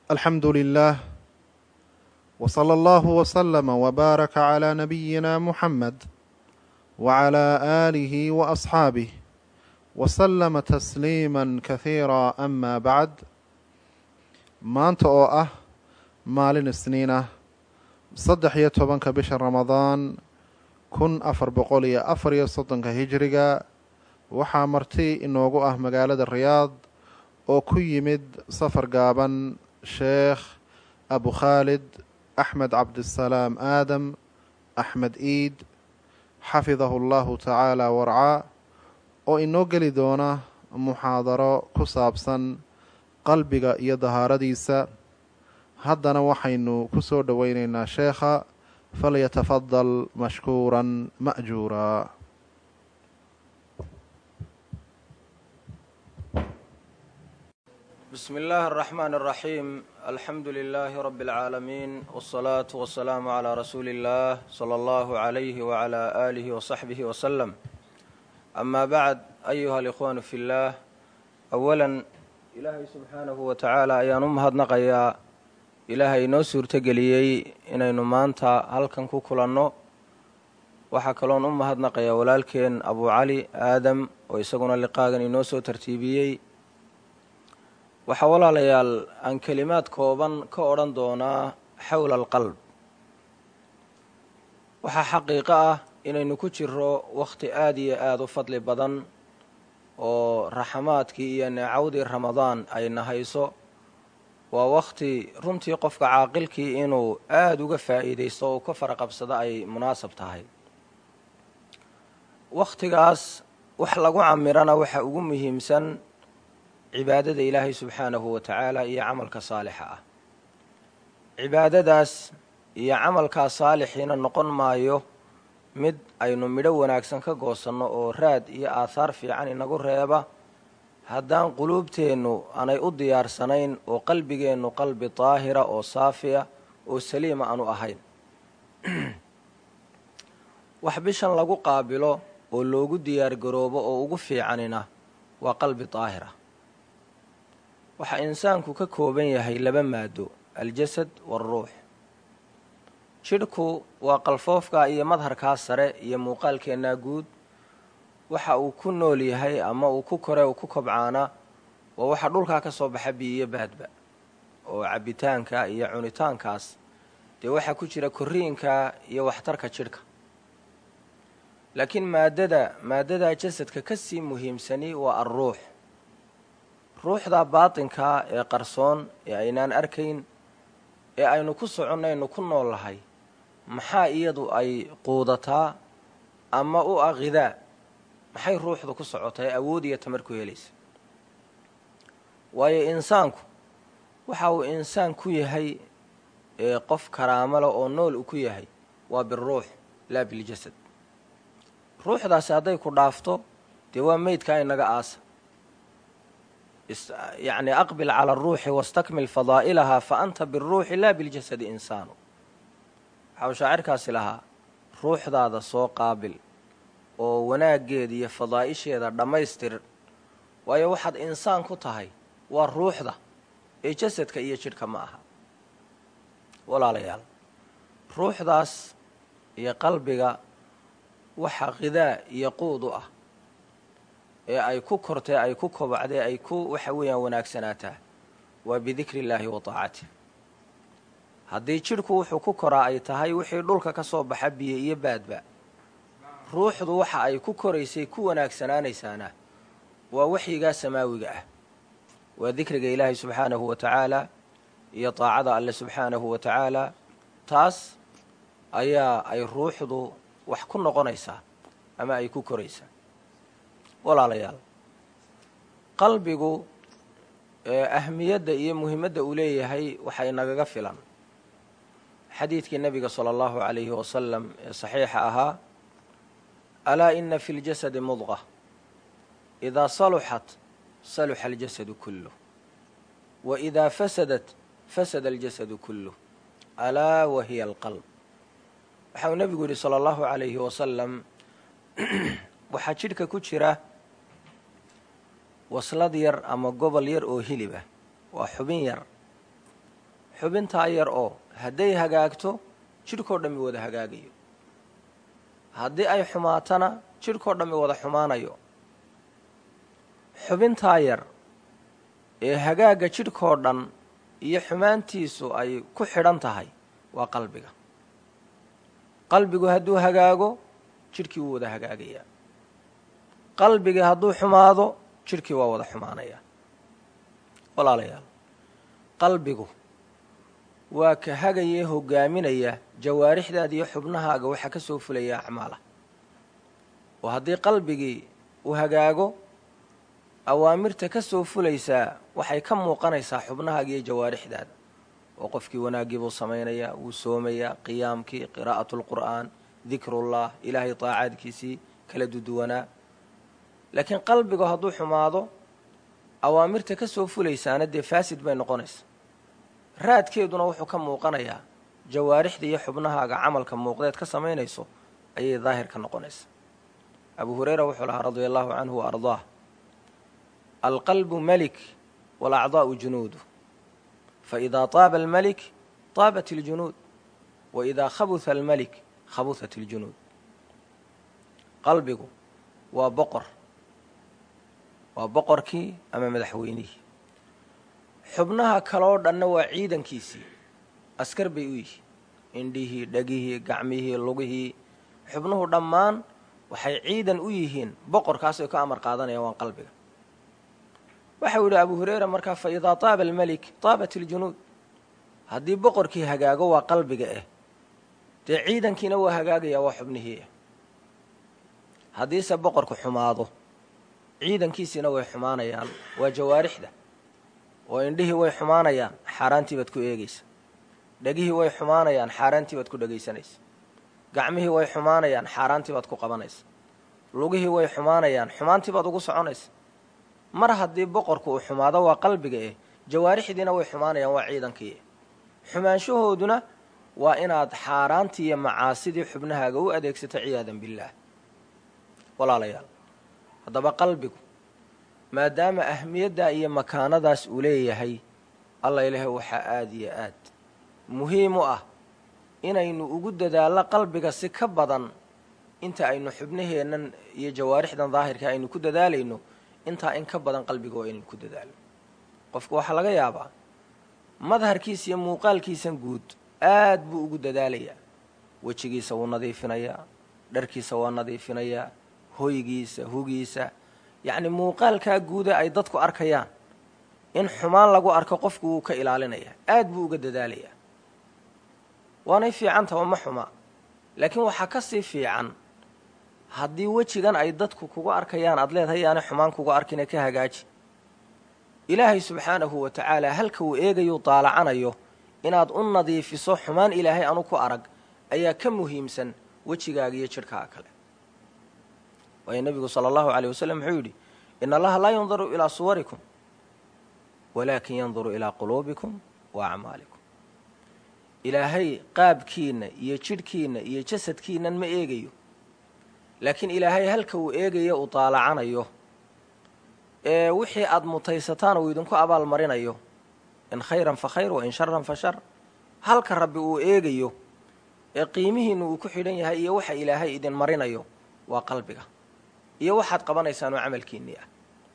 الحمد لله وصلى الله وسلم وبارك على نبينا محمد وعلى آله وأصحابه وسلم تسليما كثيرا أما بعد maanta oo ah maalin isniin ah saddex iyo tobanka bisha ramadaan kun afar boqol iyo afar iyo soddonka hijiriga waxaa marti inoogu ah magaalada riyaad oo ku yimid safar gaaban sheekh abu khaalid axmed cabdisalaam aadam axmed iid xafidahu llahu tacaala warcaa oo inoo geli doona muxaadaro ku saabsan qalbiga iyo dahaaradiisa haddana waxaynu ku soo dhoweyneynaa sheekha falyatafadal mashkuuran ma'juuraa بسم الله الرحمن الرحيم الحمد لله رب العالمين والصلاة والسلام على رسول الله صلى الله عليه وعلى آله وصحبه وسلم أما بعد أيها الإخوان في الله أولا ilaahay subxaanahu wa tacaala ayaan u mahadnaqayaa ilaahay inoo suurtogeliyey inaynu maanta halkan ku kulanno waxaa kaloon u mahadnaqayaa walaalkeen abu cali aadam oo isaguna liqaagan inoo soo tartiibiyey waxaa walaalayaal aan kelimaad kooban ka odhan doonaa xowla alqalb waxaa xaqiiqo ah inaynu ku jiro wakhti aada iyo aada u fadli badan oo raxamaadkii iyo neecawdii ramadaan ay nahayso waa wakhti runtii qofka caaqilkii inuu aada uga faa'iidaysto oo ka faraqabsado ay munaasab tahay wakhtigaas wax lagu camirana waxa ugu muhiimsan cibaadada ilaahay subxaanahu wa tacaala iyo camalka saalixa ah cibaadadaas iyo camalkaa saalixiina noqon maayo mid aynu midho wanaagsan ka goosanno oo raad iyo aahaar fiican inagu reeba haddaan quluubteennu aanay u diyaarsanayn oo qalbigeennu qalbi daahira oo saafiya oo saliima aanu ahayn wax bishan lagu qaabilo oo loogu diyaargaroobo oo ugu fiicanina waa qalbi daahira waxaa insaanku ka kooban yahay laba maado aljasad waaruux jidhku waa qalfoofka iyo madharkaa sare iyo muuqaalkeennaa guud waxa uu ku nool yahay ama uu ku kore uu ku kobcaana waa waxa dhulkaa ka soo baxa biyiyo baadba oo cabbitaanka iyo cunitaankaas dee waxaa ku jira korriinka iyo waxtarka jidhka laakiin maaddada maaddadaa jasadka ka sii muhiimsani waa alruux ruuxda baatinkaa ee qarsoon ee aynaan arkayn ee aynu ku soconnaynu ku nool lahay maxaa iyadu ay quudataa ama u ah khidaa maxay ruuxdu ku socotaa ee awood iyo tamar ku helaysa waayo insaanku waxa uu insaan ku yahay ee qof karaamale oo nool u ku yahay waa biruux laa biljasad ruuxdaasi hadday ku dhaafto dee waa meydkaa inaga aasa yacni aqbil cala aruuxi wastakmil fadaa'ilahaa fa anta biruuxi laa biljasadi insaanu waxaa uu shaacirkaasi lahaa ruuxdaada soo qaabil oo wanaaggeeda iyo fadaa'isheeda dhammaystir waayo waxaad insaan ku tahay waa ruuxda ee jasadka iyo jidhka ma aha walaalayaal ruuxdaas iyo qalbiga waxa khidaa iyo quud u ah ee ay ku kortee ay ku kobacdee ay ku waxa weeyaan wanaagsanaataa waa bidikri illaahi wa taacatih haddii jidhku wuxuu ku koraa ay tahay wixii dhulka ka soo baxa biyo iyo baadba ruuxdu waxa ay ku koraysay ku wanaagsanaanaysaana waa waxyigaa samaawiga ah waa dikriga ilaahay subxaanahu wa tacaala iyo daacada alle subxaanahu wa tacaala taas ayaa ay ruuxdu wax ku noqonaysaa ama ay ku koraysaa walaalayaal qalbigu ahmiyadda iyo muhimadda uu leeyahay waxay nagaga filan xadiidkii nebiga sala allahu calayhi wasalam ee saxiixa ahaa alaa ina fi ljasadi mudqa idaa saluxat saluxa aljasadu kulluh wa idaa fasadat fasada aljasadu kulluh alaa wa hiya alqalb waxa uu nebigu yidhi sala allahu calayhi wasalam waxaa jidhka ku jira waslad yar ama gobol yar oo hilib ah waa xubin yar xubintaa yar oo hadday hagaagto jidhkoo dhammi wada hagaagayo haddii ay xumaatana jidhkoo dhammi wada xumaanayo xubintaa yar ee hagaagga jidhkoo dhan iyo xumaantiisu ay ku xidhan tahay waa qalbiga qalbigu hadduu hagaago jidhkii wuu wada hagaagayaa qalbigii hadduu xumaado jidhkii waa wada xumaanayaa walaalayaal qalbigu waa ka hagayee hogaaminaya jawaarixdaada iyo xubnahaaga waxaa ka soo fulaya acmaala oo haddii qalbigii uu hagaago awaamirta ka soo fulaysaa waxay ka muuqanaysaa xubnahaaga iyo jawaarixdaada oo qofkii wanaaggii buu samaynayaa wuu soomayaa qiyaamkii qiraa'atu lqur'aan dikrullah ilaahay taacaadkiisii kala duduwanaa laakiin qalbigu hadduu xumaado awaamirta ka soo fulaysaana dee faasid bay noqonaysaa raadkeeduna wuxuu ka muuqanayaa jawaarixda iyo xubnahaaga camalka muuqdeed ka samaynayso ayay daahir ka noqonaysaa abu hureyra wuxuu lahaa radia allahu canhu wa ardaah alqalbu melik walacdaa'u junuudu faidaa taaba almelik taabat iljunuud wa idaa khabuha almelik khabuhat iljunuud qalbigu waa boqor waa boqorkii ama madaxweynihii xubnaha kaloo dhanna waa ciidankiisii askar bay u yihiin indhihii dhegihii gacmihii lugihii xubnuhu dhammaan waxay ciidan u yihiin boqorkaasay ka amar qaadanayaan waan qalbiga waxau yidhi abu hureyra markaa fa idaa taaba almelik taabat iljunuud haddii boqorkii hagaago waa qalbiga ah dee ciidankiina waa hagaagayaa waa xubnihii ah haddiise boqorku xumaado ciidankiisiina way xumaanayaan waa jawaarixda oo indhihii way xumaanayaan xaaraantii baad ku eegaysa dhegihii way xumaanayaan xaaraantii baad ku dhegaysanaysa gacmihii way xumaanayaan xaaraantii baad ku qabanaysa lugihii way xumaanayaan xumaantii baad ugu soconaysa mar haddii boqorku uu xumaado waa qalbiga eh jawaarixdiina way xumaanayaan waa ciidankii eh xumaanshahooduna waa inaad xaaraantii iyo macaasidii xubnahaaga u adeegsato ciyaadan billaah walaalayaal haddaba qalbigu maadaama ahmiyaddaa iyo makaanadaas uu leeyahay alla ilaahay waxaa aada iyo aad muhiim u ah inaynu ugu dadaallo qalbiga si ka badan inta aynu xubnaheennan iyo jawaarixdan daahirka aynu ku dadaalayno intaa in ka badan qalbiga waa inaynu ku dadaalo qofku waxaa laga yaabaa madharkiisa iyo muuqaalkiisan guud aad buu ugu dadaalayaa wejigiisa wuu nadiifinayaa dharkiisa waa nadiifinayaa hoygiisa hugiisa yacni muuqaalkaa guuda ay dadku arkayaan in xumaan lagu arko qofku wuu ka ilaalinayaa aad buu uga dadaalayaa waanay fiicantaba ma xuma laakiin waxaa ka sii fiican haddii wejigan ay dadku kugu arkayaan aad leedahay yaanay xumaan kugu arkine ka hagaaji ilaahay subxaanahu wa tacaala halka uu eegayuu daalacanayo inaad u nadiifiso xumaan ilaahay anu ku arag ayaa ka muhiimsan wejigaaga iyo jidhkaaga kale waayo nebigu sala allahu caleyh wasalam wuxuu yidhi in allaha laa yanduru ilaa suwarikum walaakin yanduru ilaa quluubikum wa acmaalikum ilaahay qaabkiinna iyo jidhkiinna iyo jasadkiinnan ma eegayo laakiin ilaahay halka uu eegayo uu daalacanayo ee wixii aada mutaysataan uu idinku abaal marinayo in khayran fa khayr wa in sharan fa shar halka rabbi uu eegayo ee qiimihiinna uu ku xidhan yahay iyo waxa ilaahay idin marinayo waa qalbiga iyo waxaad qabanaysaan oo camalkiinnii ah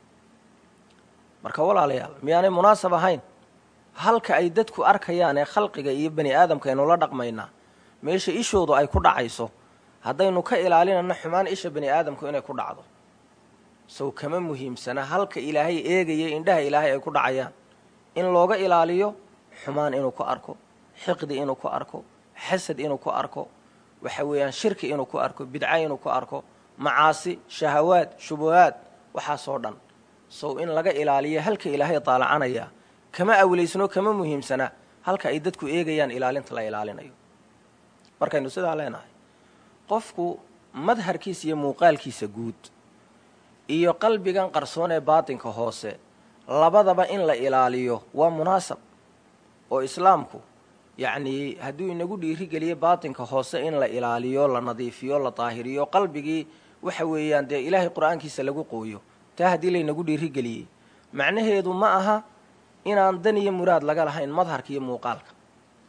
marka walaalayaal miyaanay munaasab ahayn halka ay dadku arkayaan ee khalqiga iyo bani aadamka aynu la dhaqmaynaa meesha ishoodu ay ku dhacayso haddaynu ka ilaalinayno xumaan isha bani aadamku inay ku dhacdo sow kama muhiimsana halka ilaahay eegaya indhaha ilaahay ay ku dhacayaan in looga ilaaliyo xumaan inuu ku arko xiqdi inuu ku arko xasad inuu ku arko waxa weeyaan shirki inuu ku arko bidca inuu ku arko macaasi shahawaad shubuhaad waxaasoo dhan sow in laga ilaaliyo halka ilaahay daalacanaya kama awlaysno kama muhiimsana halka ay dadku eegayaan ilaalinta la ilaalinayo markaynu sidaa leenahay qofku madharkiisa iyo muuqaalkiisa guud iyo qalbigan qarsoon ee baatinka hoose labadaba in la ilaaliyo waa munaasab oo islaamku yacnii hadduu inagu dhiirigeliyo baatinka hoose in la ilaaliyo la nadiifiyo la daahiriyo qalbigii waxa weeyaan dee ilaahay qur-aankiisa lagu qooyo taa haddii laynagu dhiirigeliyey macnaheedu ma aha inaan dan iyo muraad laga lahayn madharka iyo muuqaalka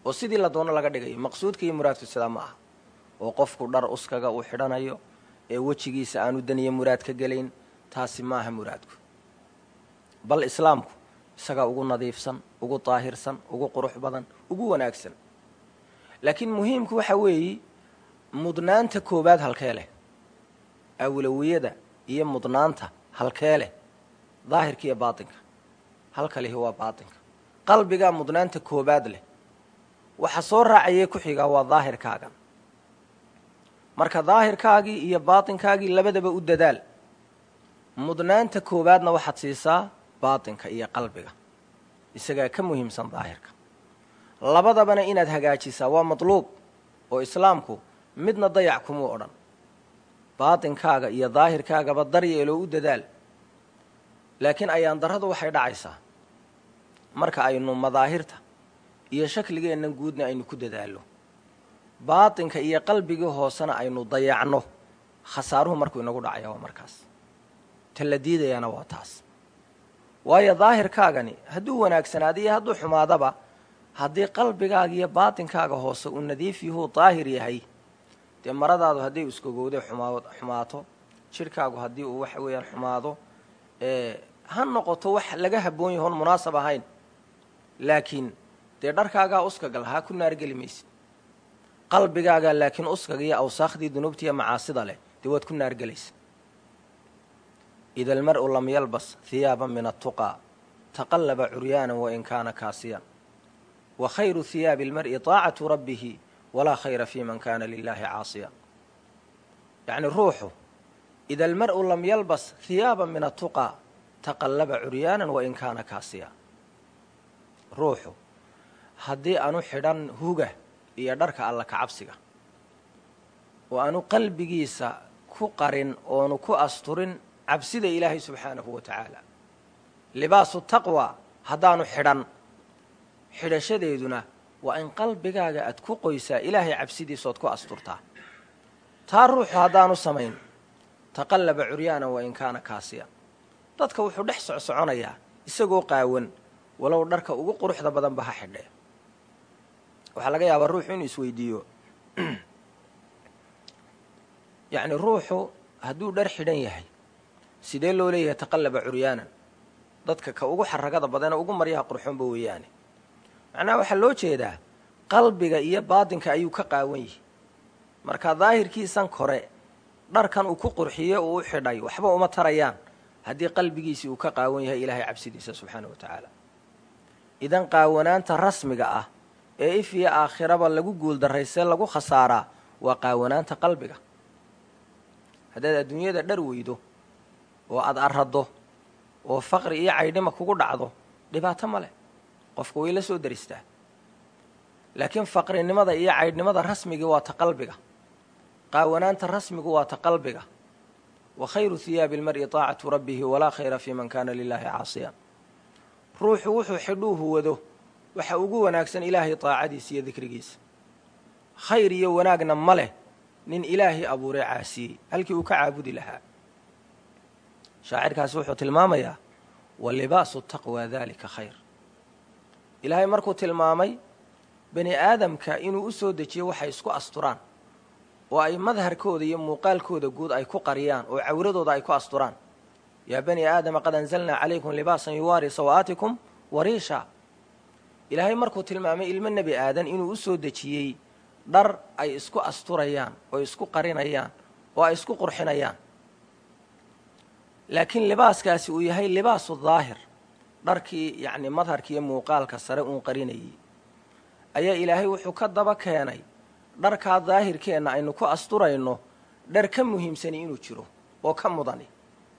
oo sidii la doono laga dhigayo maqsuudka iyo muraadku sidaa ma aha oo qofku dhar uskaga uu xidhanayo ee wejigiisa aanu daniyo muraad ka gelayn taasi ma aha muraadku bal islaamku isagaa ugu nadiifsan ugu daahirsan ugu qurux badan ugu wanaagsan laakiin muhiimku waxa weeye mudnaanta koowaad halkee leh awlawiyada iyo mudnaanta halkee leh daahirka iyo baatinka halka lihi waa baatinka qalbigaa mudnaanta koowaad leh waxa soo raacayee ku xigaa waa daahirkaagan marka daahirkaagii iyo baatinkaagii labadaba u dadaal mudnaanta koowaadna waxaad siisaa baatinka iyo qalbiga isagaa ka muhiimsan daahirka labadabana inaad hagaajisaa waa matluub oo islaamku midna dayac kumuu odhan baatinkaaga iyo daahirkaagaba daryeeloo u dadaal laakiin ayaan darradu waxay dhacaysaa marka aynu madaahirta iyo shakligeennan guudna aynu ku dadaallo baatinka iyo qalbigii hoosena aynu dayacno khasaaruhu markuu inagu dhacaya waa markaas ta la diidayaana waa taas waayo daahirkaagani hadduu wanaagsanaada iyo hadduu xumaadaba haddii qalbigaaga iyo baatinkaaga hoose uu nadiif yahuu daahir yahay dee maradaadu hadday iskogowday xumaa xumaato jidhkaagu haddii uu waxa weeyaan xumaado ha noqoto wax laga habboon yahoon munaasab ahayn laakiin dee dharkaagaa uskaga lahaa ku naargeli maysid qalbigaagaa laakiin uskaga iyo awsaakhdii dunuubtiiyo macaasida leh dee waad ku naargelaysa ida almar'u lam yalbas hiyaaban min attuqaa taqallaba curyaanan wain kaana kaasiyan wa khayru hiyaabi almar'i taacatu rabbihi walaa khayra fi man kana lilaahi caasiyan yacni ruuxu ida almar'u lam yalbas hiyaaban min attuqaa taqallaba curyaanan wain kaana kaasiya ruuxu haddii aanu xidhan huga iyo dharka alla ka cabsiga oo aanu qalbigiisa ku qarin oonu ku asturin cabsida ilaahay subxaanahu wa tacaala libaasu taqwa haddaanu xidhan xidhashadeeduna waa in qalbigaaga aad ku qoysaa ilaahay cabsidiisood ku asturtaa taa ruuxu haddaanu samayn taqallaba curyaanan wa in kaana kaasiyan dadka wuxuu dhex socsoconayaa isagoo qaawan walow dharka ugu quruxda badanba ha xidhee waxaa laga yaabaa ruuxu inuu isweydiiyo yacni ruuxu hadduu dhar xidhan yahay sidee loo leeyahay taqallaba curyaanan dadka ka ugu xaragada badane ugu maryaha qurxoonba weeyaane macnaha waxaa loo jeedaa qalbiga iyo baatinka ayuu ka qaawan yihi marka daahirkiisan kore dharkan uu ku qurxiye uu u xidhay waxba uma tarayaan haddii qalbigiisii uu ka qaawan yahay ilaahay cabsidiisa subxaana wa tacaala idan qaawanaanta rasmiga ah ee if iyo aakhiraba lagu guuldarraysee lagu khasaaraa waa qaawanaanta qalbiga haddaad adduunyada dhar weydo oo aada arraddo oo faqri iyo caydhima kugu dhacdo dhibaato ma leh qofka way la soo daristaa laakiin faqrinimada iyo caydhnimada rasmigii waa ta qalbiga qaawanaanta rasmigu waa ta qalbiga wa khayru hiyaabi almar'i taacatu rabbihi walaa khayra fii man kaana lilaahi caasiyan ruuxu wuxuu xidhuuhu wado waxa ugu wanaagsan ilaahay taacadiisa iyo dikrigiisa khayr iyo wanaagna ma leh nin ilaahay abuuree caasiyey halkii uu ka caabudi lahaa shaacirkaasi wuxuu tilmaamayaa wa libaasu taqwa daalika khayr ilaahay markuu tilmaamay bani aadamka inuu u soo dejiyo waxay isku asturaan oo ay madharkooda iyo muuqaalkooda guud ay ku qariyaan oo cawradooda ay ku asturaan yaa bani aadama qad anzalnaa calaykum libaasan yuwaari sawaatikum wariisha ilaahay markuu tilmaamay ilmo nebi aadan inuu u soo dejiyey dhar ay isku asturayaan oo isku qarinayaan oo ay isku qurxinayaan laakiin libaaskaasi uu yahay libaasu daahir dharkii yacni madharka iyo muuqaalka sare uun qarinayay ayaa ilaahay wuxuu ka daba keenay dharkaa daahirkeenna aynu ku asturayno dhar ka muhiimsani inuu jiro oo ka mudani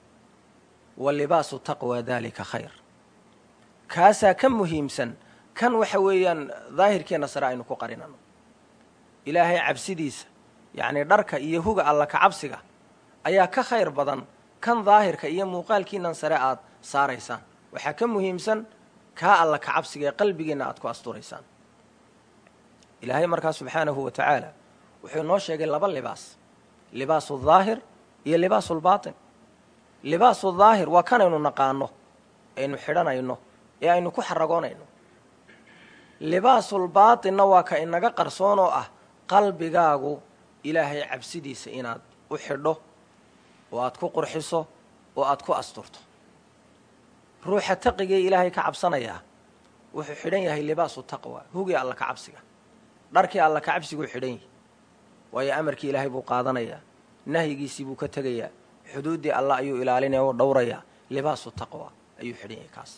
wa libaasu taqwa daalika khayr kaasaa ka muhiimsan kan waxa weeyaan daahirkeenna sare aynu ku qarinano ilaahay cabsidiisa yacnii dharka iyo huga alla ka cabsiga ayaa ka khayr badan kan daahirka iyo muuqaalkiinan sare aad saaraysaan waxaa ka muhiimsan kaa alla ka cabsiga ee qalbigiinna aad ku asturaysaan ilaahay markaa subxaanahu wa tacaala wuxuu inoo sheegay laba libaas libaasu daahir iyo libaasulbaatin libaasu daahir waa kanaynu naqaano aynu xidhanayno ee aynu ku xaragoonayno libaasulbaatinna waa ka inaga qarsoon oo ah qalbigaagu ilaahay cabsidiisa inaad u xidho oo aad ku qurxiso oo aad ku asturto ruuxa taqigee ilaahay ka cabsanayaa wuxuu xidhan yahay libaasu taqwa hugii alla ka cabsiga dharkii alla ka cabsiguu xidhan yahay waayo amarkii ilaahay buu qaadanayaa nahyigiisii buu ka tegayaa xuduuddii alla ayuu ilaalinaya oo dhowrayaa libaasu taqwa ayuu xidhan yahay kaas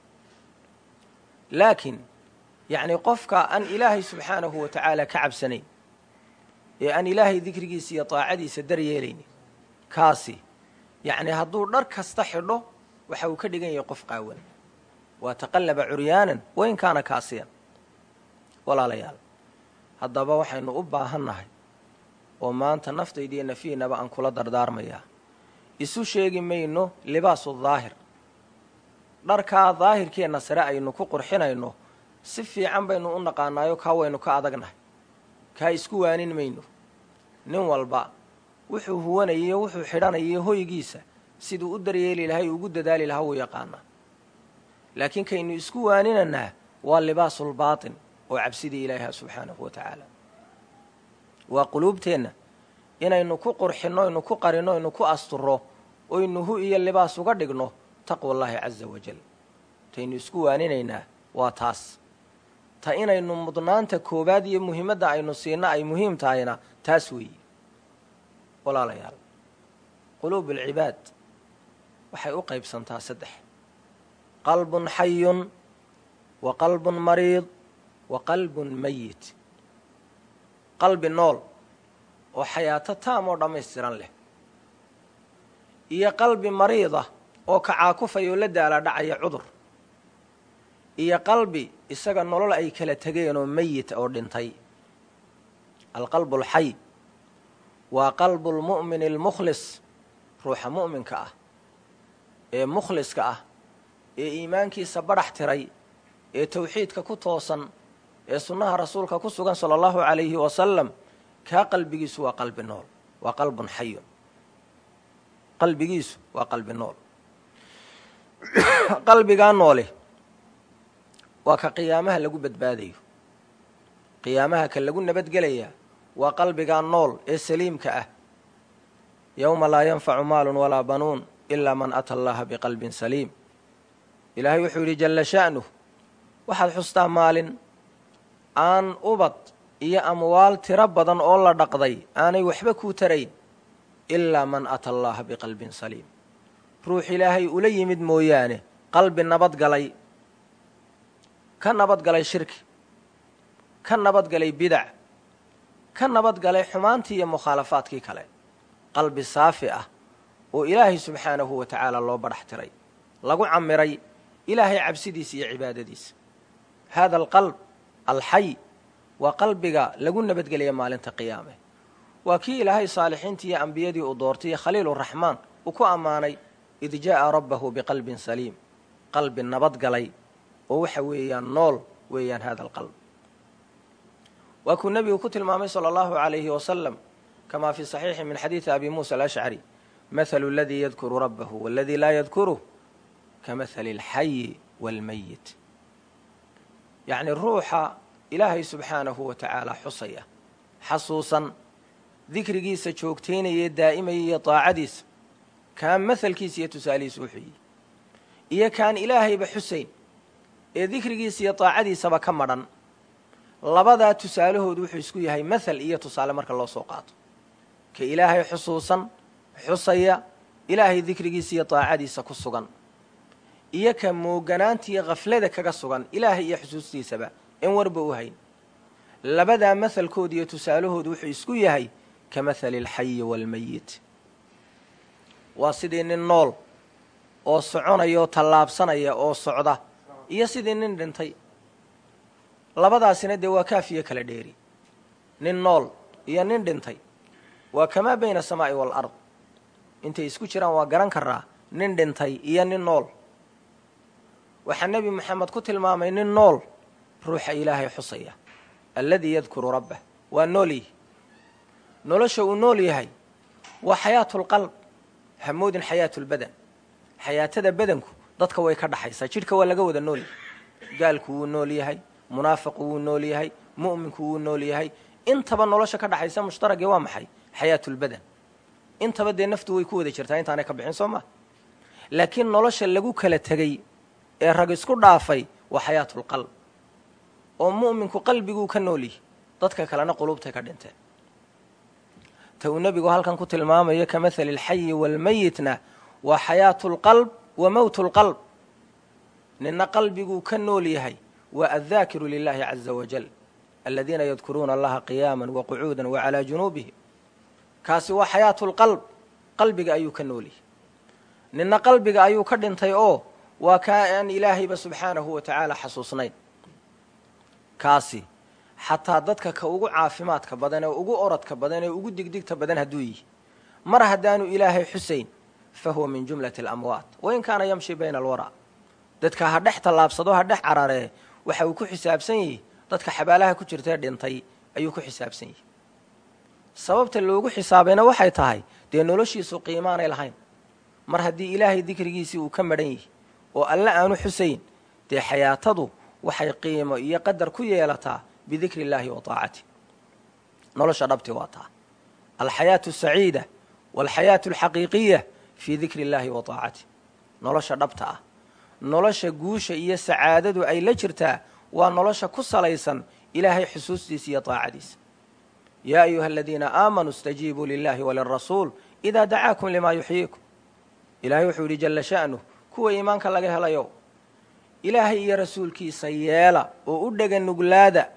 laakiin yacni qofka aan ilaahay subxaanahu wa tacaala ka cabsanayn ee aan ilaahay dikrigiisa iyo daacadiisa daryeelaynin kaasi yacni hadduu dhar kasta xidho waxa uu ka dhigan yahay qof qaawan waa taqallaba curyaanan wain kaana kaasiyan walaalayaal haddaba waxaynu u baahannahay oo maanta naftaydiiyo nafiinaba aan kula dardaarmayaa isu sheegi mayno libaasu daahir dharkaa daahirkeenna sare aynu ku qurxinayno si fiican baynu u naqaanaayo kaa waynu ka adagnahay kaa isku waanin mayno nin walba wuxuu huwanayiyo wuxuu xidhanayo hoygiisa siduu u daryeeli lahay ugu dadaali lahaa wuu yaqaanaa laakiin kaynu isku waaninanaa waa libaasulbaatin oo cabsidii ilaahiha subxaanahu wa tacaala waa quluubteenna inaynu ku qurxinno aynu ku qarinno aynu ku asturro oynu hu iyo libaas uga dhigno taqwa allaahi casa wajal taynu isku waaninaynaa waa taas ta inaynu mudnaanta koowaad iyo muhiimadda aynu siinno ay muhiim tahayna taas weeye walaalayaal quluub alcibaad waxay u qaybsantaa saddex qalbun xayun wa qalbun mariid wa qalbun mayit qalbi nool oo xayaato taam oo dhammaystiran leh iyo qalbi mariida oo kacaakufaya oo la daala dhacaya cudur iyo qalbi isaga nolol ay kala tegeen oo meyit oo dhintay alqalbu alxay waa qalbu lmu'mini almukhlis ruuxa mu'minka ah ee mukhliska ah ee iimaankiisa badhax tiray ee tawxiidka ku toosan ee sunnaha rasuulka ku sugan sala allahu calayhi wasalam kaa qalbigiisu waa qalbi nool waa qalbun xayun qalbigiisu waa qalbi nool qalbigaa noole waa ka qiyaamaha lagu badbaadayo qiyaamaha ka lagu nabadgelayaa waa qalbigaa nool ee saliimka ah yowma laa yanfacu maalun walaa banuun ilaa man ata allaha biqalbin saliim ilaahay wuxuu yidhi jalla sha'nuh waxaad xustaa maalin aan ubad iyo amwaal tiro badan oo la dhaqday aanay waxba kuu tarayn ilaa man ata allaha biqalbin saliim ruux ilaahay ula yimid mooyaane qalbi nabadgalay ka nabadgalay shirki ka nabadgalay bidac ka nabadgalay xumaantii iyo mukhaalafaadkii kale qalbi saafi ah oo ilaahay subxaanahu wa tacaala loo badhax tiray lagu camiray ilaahay cabsidiisa iyo cibaadadiisa haada alqalb alxay waa qalbiga lagu nabadgelaya maalinta qiyaame waa kii ilaahay saalixiintii iyo ambiyadii uu doortay iyo khaliiluraxmaan uu ku ammaanay id jaa'a rabbahu biqalbin saliim qalbi nabadgalay oo waxa weeyaan nool weeyaan hada alqalb waa kuu nebigu ku tilmaamay sala allahu calayhi wasalam kamaa fii saxiixi min xadiidi abi muusa alashcari mathalu aladii yadkuru rabbahu waaladii laa yadkuruh ka mathali alxayi waalmayit yacni ruuxa ilaahay subxaanahu wa tacaala xusaya xasuusan dikrigiisa joogtaynaya daa'imaya iyo daacadiisa kaan mahalkiisa iyo tusaalihiisa u xuyey iyo kaan ilaahayba xusayn ee dikrigiisa iyo daacadiisaba ka madhan labadaa tusaalahoodu wuxuu isku yahay mahal iyo tusaale marka loo soo qaato ka ilaahay xusuusan xusaya ilaahay dikrigiisa iyo daacadiisa ku sugan iyo ka mooganaantiiyo khaflada kaga sugan ilaahay iyo xusuustiisaba in warba u hayn labadaa mahalkooda iyo tusaalahoodu wuxuu isku yahay ka mahali alxayi waalmayit waa sidii nin nool oo soconaya oo tallaabsanaya oo socda iyo sidii nin dhintay labadaasina dee waa kaafiyo kala dheeri nin nool iyo nin dhintay waa kamaa bayna asamaa'i waalard intay isku jiraan waa garan karaa nin dhintay iyo nin nool waxaa nebi moxamed ku tilmaamay nin nool ruuxa ilaahay xusaya alladii yadkuru rabbah waa nool yihi nolosha uu nool yahay waa xayaatulqalb hamoodin xayaatulbadan xayaatada badanku dadka way ka dhaxaysaa jidhka waa laga wada nool yahay gaalku wuu nool yahay munaafiqu wuu nool yahay mu'minku wuu nool yahay intaba nolosha ka dhaxaysa mushtaragii waa maxay xayaatulbadan intaba dee naftu way ku wada jirtaa intaanay ka bixin soo maa laakiin nolosha lagu kala tegey ee rag isku dhaafay waa xayaatulqalb oo mu'minku qalbiguu ka nool yahay dadka kalena quluubtay ka dhinteen ta uu nebigu halkan ku tilmaamayo ka mahali alxayi waalmayitna waa xayaatulqalb wa mowtulqalb nina qalbiguu ka nool yahay waa addaakiru lilahi caza wajal aladiina yadkuruuna allaha qiyaama waqucuuda wacalaa junuubihim kaasi waa xayaatulqalb qalbiga ayuu ka nool yahay nina qalbiga ayuu ka dhintay oo waa kaa aan ilaahayba subxaanahu wa tacaala xasuusnayn kaasi xataa dadka ka ugu caafimaadka badan ee ugu oradka badan ee ugu digdigta badan hadduu yihi mar haddaanu ilaahay xusayn fa huwa min jumlati alamwaat wain kaana yamshi bayna alwaraa dadka ha dhex tallaabsado ha dhex cararee waxa uu ku xisaabsan yihi dadka xabaalaha ku jirtae dhintay ayuu ku xisaabsan yihi sababta loogu xisaabayna waxay tahay dee noloshiisu qiimaanay lahayn mar haddii ilaahay dikrigiisii uu ka madhan yihi oo alle aanu xusayn dee xayaatadu waxay qiimo iyo qadar ku yeelataa bidikri illaahi wa taacati nolosha dhabti waa taa alxayaatu asaciida waalxayaatu alxaqiiqiya fii dikri illaahi wa taacati nolosha dhabta ah nolosha guusha iyo sacaadadu ay la jirtaa waa nolosha ku salaysan ilaahay xusuustiisa iyo taacadiisa yaa ayuha aladiina aamanuu istajiibuu lilahi walirasuul idaa dacaakum limaa yuxyiikum ilaahay wuxuu yidhi jalla sha'nuh kuwa iimaanka laga helayo ilaahay iyo rasuulkiisa yeela oo u dhega nuglaada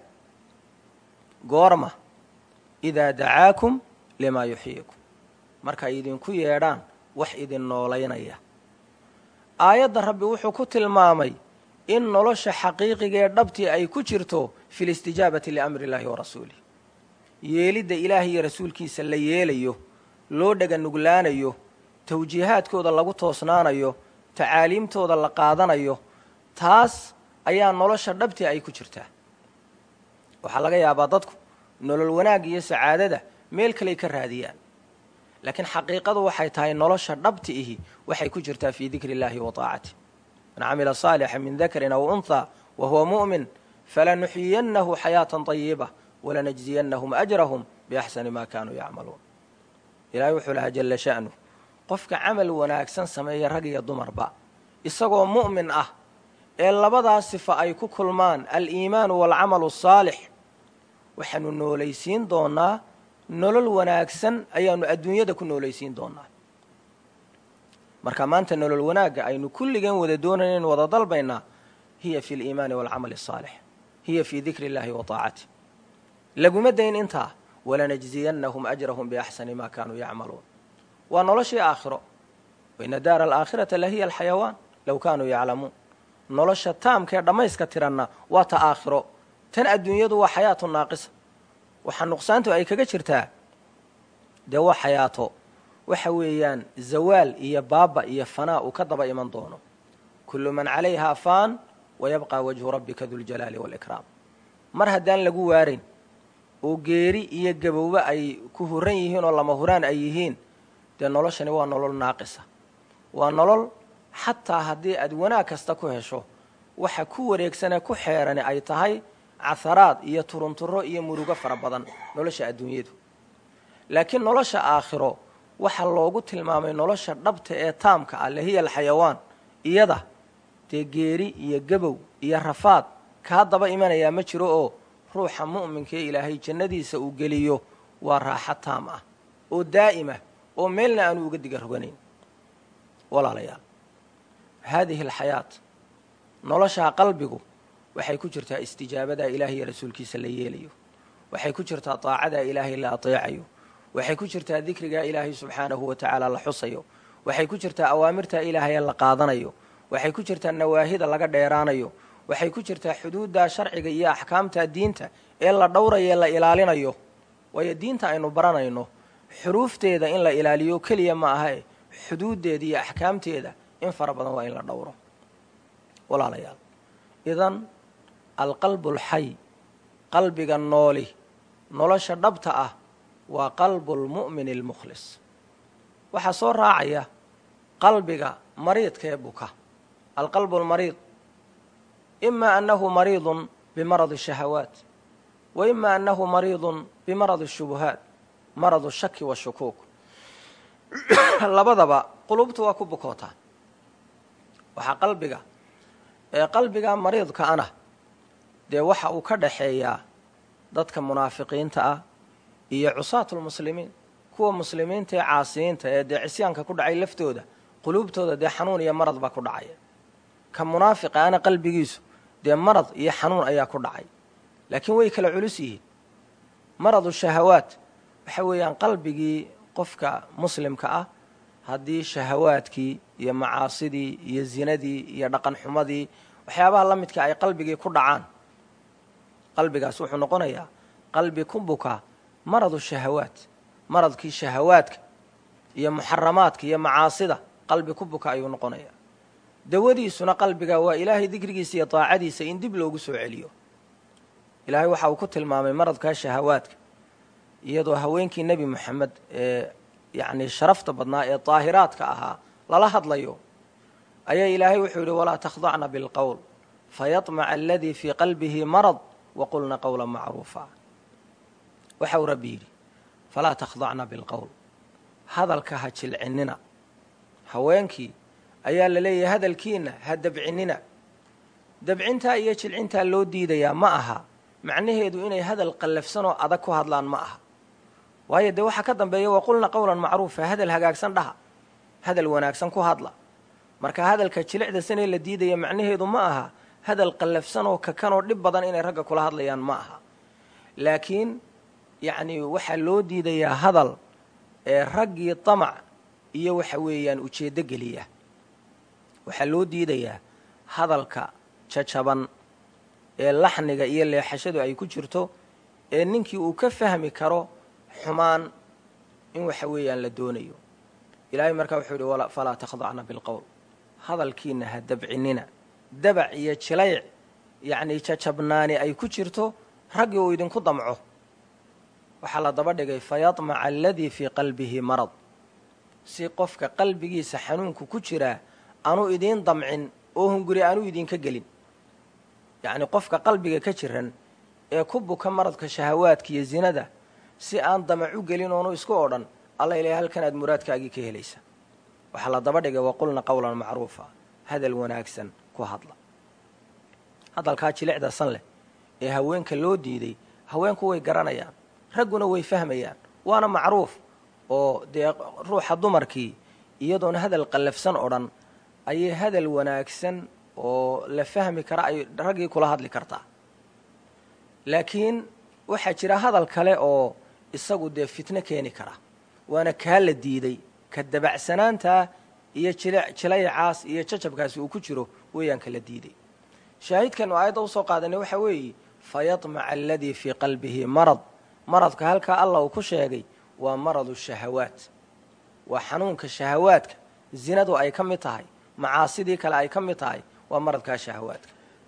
goorma idaa dacaakum limaa yuxyiikum markay idinku yeedhaan wax idin noolaynaya aayadda rabbi wuxuu ku tilmaamay in nolosha xaqiiqigaee dhabtii ay ku jirto fi listijaabati liamri illaahi wa rasuulih yeelidda ilaahay iyo rasuulkiisa la yeelayo loo dhega nuglaanayo tawjiihaadkooda lagu toosnaanayo tacaaliimtooda la qaadanayo taas ayaa nolosha dhabtii ay ku jirtaa waxaa laga yaabaa dadku nolol wanaag iyo sacaadada meel kaley ka raadiyaan laakiin xaqiiqadu waxay tahay nolosha dhabti ihi waxay ku jirtaa fii dikri illaahi wa taacatih man camila saalixa min dakarin aw unthaa wa huwa mu'min falanuxyiyannahu xayaatan طayiba walanajziyannahum ajrahum biaxsani ma kaanuu yacmaluun ilaahay wuxuu lahaa jalla sha'nu qofka camal wanaagsan sameeya rag iyo dumarba isagoo mu'min ah ee labadaas sifa ay ku kulmaan aliimaanu waalcamalu asaalix waxaanu noolaysiin doonaa nolol wanaagsan ayaanu adduunyada ku noolaysiin doonaa marka maanta nolol wanaagga aynu kulligeen wada doonayna in wada dalbaynaa hiya fi aliimaani waalcamali asaalix hiya fii dikri illaahi wa taacatih laguma dayn intaa walanajziyannahum ajrahum biaxsani maa kaanuu yacmaluun waa noloshii aakhiro waina daara alaakhirata la hiya alxayawaan low kaanuu yaclamuun nolosha taamkaee dhammayska tiranna waa ta aakhiro tan adduunyadu waa xayaatu naaqisa waxaa nuqsaantu ay kaga jirtaa dee waa xayaato waxa weeyaan zawaal iyo baaba iyo fanaa uu ka daba iman doono kullu man calayhaa faan wayabqaa wajhu rabbika duljalaali waalikraam mar haddaan lagu waarayn oo geeri iyo gabowba ay ku huran yihiin oo lama huraan ay yihiin dee noloshani waa nolol naaqisa waa nolol xataa haddii aad wanaag kasta ku hesho waxa ku wareegsanee ku xeerani ay tahay caharaad iyo turunturo iyo murugo fara badan nolosha adduunyadu laakiin nolosha aakhiro waxaa loogu tilmaamay nolosha dhabta ee taamka ah lahiya alxayawaan iyada dee geeri iyo gabow iyo rafaad kaa daba imanayaa ma jiro oo ruuxa mu'minka ee ilaahay jannadiisa uu geliyo waa raaxo taam ah oo daa'ima oo meelna aanu uga diga roganayn walaalayaal haadihi alxayaat noloshaa qalbigu waxay ku jirtaa istijaabadaa ilaahay iyo rasuulkiisa la yeelayo waxay ku jirtaa daacadaa ilaahay la ateecayo waxay ku jirtaa dikrigaa ilaahay subxaanahu wa tacaala la xusayo waxay ku jirtaa awaamirtaa ilaahay la qaadanayo waxay ku jirtaa nawaahida laga dheeraanayo waxay ku jirtaa xuduuddaa sharciga iyo axkaamta diinta ee la dhowrayo ee la ilaalinayo waayo diinta aynu baranayno xuruufteeda in la ilaaliyo keliya ma ahae xuduuddeeda iyo axkaamteeda in fara badan waa in la dhowro walaalayaal idan alqalbu alxay qalbiga nooli nolosha dhabta ah waa qalbu lmu'mini almukhlis waxaa soo raacaya qalbiga mariidkee buka alqalbu almariid ima annahu mariidun bimaradi shahawaat wa ima annahu mariidun bimaradi shubuhaat maradu shaki washukuuk labadaba qulubtu waa ku bukootaa waxaa qalbiga ee qalbiga mariidka ana dee waxa uu ka dhaxeeyaa dadka munaafiqiinta ah iyo cusaatulmuslimiin kuwa muslimiinta ee caasiyiinta ee dee cisyaanka ku dhacay laftooda quluubtooda dee xanuun iyo marad baa ku dhacaya ka munaafiqa ana qalbigiisu dee marad iyo xanuun ayaa ku dhacay laakiin way kala culus yihiin maradu shahawaat waxa weeyaan qalbigii qofka muslimka ah haddii shahawaadkii iyo macaasidii iyo zinadii iyo dhaqan xumadii waxyaabaha la midka ay qalbigii ku dhacaan qalbigaas wuxuu noqonayaa qalbi ku buka maradu shahawaat maradkii shahawaadka iyo muxaramaadka iyo macaasida qalbi ku buka ayuu noqonayaa dawadiisuna qalbiga waa ilaahay dikrigiisa iyo daacadiisa in dib loogu soo celiyo ilaahay waxa uu ku tilmaamay maradkaa shahawaadka iyadoo haweenkii nebi moxamed ee yacnii sharafta badnaa ee daahiraadka ahaa lala hadlayo ayaa ilaahay wuxuu yidhi walaa takhdacna bilqowl fayطmaca aladii fii qalbihi marad waqulna qowla macruufa waxa uu rabbi yidhi falaa takhdacna bilqowl hadalka ha jilcinnina haweenkii ayaa la leeyahay hadalkiina ha dabcinnina dabcintaa iyo jilcintaa loo diidayaa ma aha macnaheedu inay hadal qallafsan oo adag ku hadlaan ma aha waayo dee waxaa ka dambeeya waqulna qowlan macruufa hadal hagaagsan dhaha hadal wanaagsan ku hadla marka hadalka jilicda sanee la diidaya macnaheedu ma aha hadal qallafsan oo kakan oo dhib badan inay ragga kula hadlayaan ma aha laakiin yacnii waxaa loo diidayaa hadal ee raggii damac iyo waxa weeyaan ujeeddo geliya waxaa loo diidayaa hadalka jajaban ee laxniga iyo leexashadu ay ku jirto ee ninkii uu ka fahmi karo xumaan in waxa weeyaan la doonayo ilaahay markaa wuxuu yidhi falaa takhdacna bilqowl hadalkiina ha dabcinnina dabac iyo jilayc yacnii jajabnaani ay ku jirto raggii uu idinku damco waxaa la daba dhigay fayadmaca aladii fii qalbihi marad si qofka qalbigiisa xanuunku ku jiraa aanu idiin damcin oo hunguri aanu idinka gelin yacnii qofka qalbiga ka jiran ee ku buka maradka shahawaadka iyo zinada si aan damac u gelin oonu isku odhan alla ilahay halkan aad muraadkaagii ka helaysa waxaa la daba dhigay waqulna qowlan macruufa hadal wanaagsan ku hadla hadalkaa jilicda san leh ee haweenka loo diiday haweenku way garanayaan ragguna way fahmayaan waana macruuf oo dee ruuxa dumarkii iyadoona hadal qallafsan odhan ayay hadal wanaagsan oo la fahmi kara ay raggii kula hadli kartaa laakiin waxaa jira hadal kale oo isagu dee fitno keeni kara waana kaa la diiday ka dabacsanaantaa iyo jilayacaas iyo jajabkaasi uu ku jiro weeyaan kala diiday shaahidkanu aayadda usoo qaadanay waxaa weeye fayadmaca aladii fii qalbihi marad maradka halkaa allah uu ku sheegay waa maradu shahawaat waa xanuunka shahawaadka zinadu ay ka mid tahay macaasidii kale ay ka mid tahay waa maradkaa shahawaadka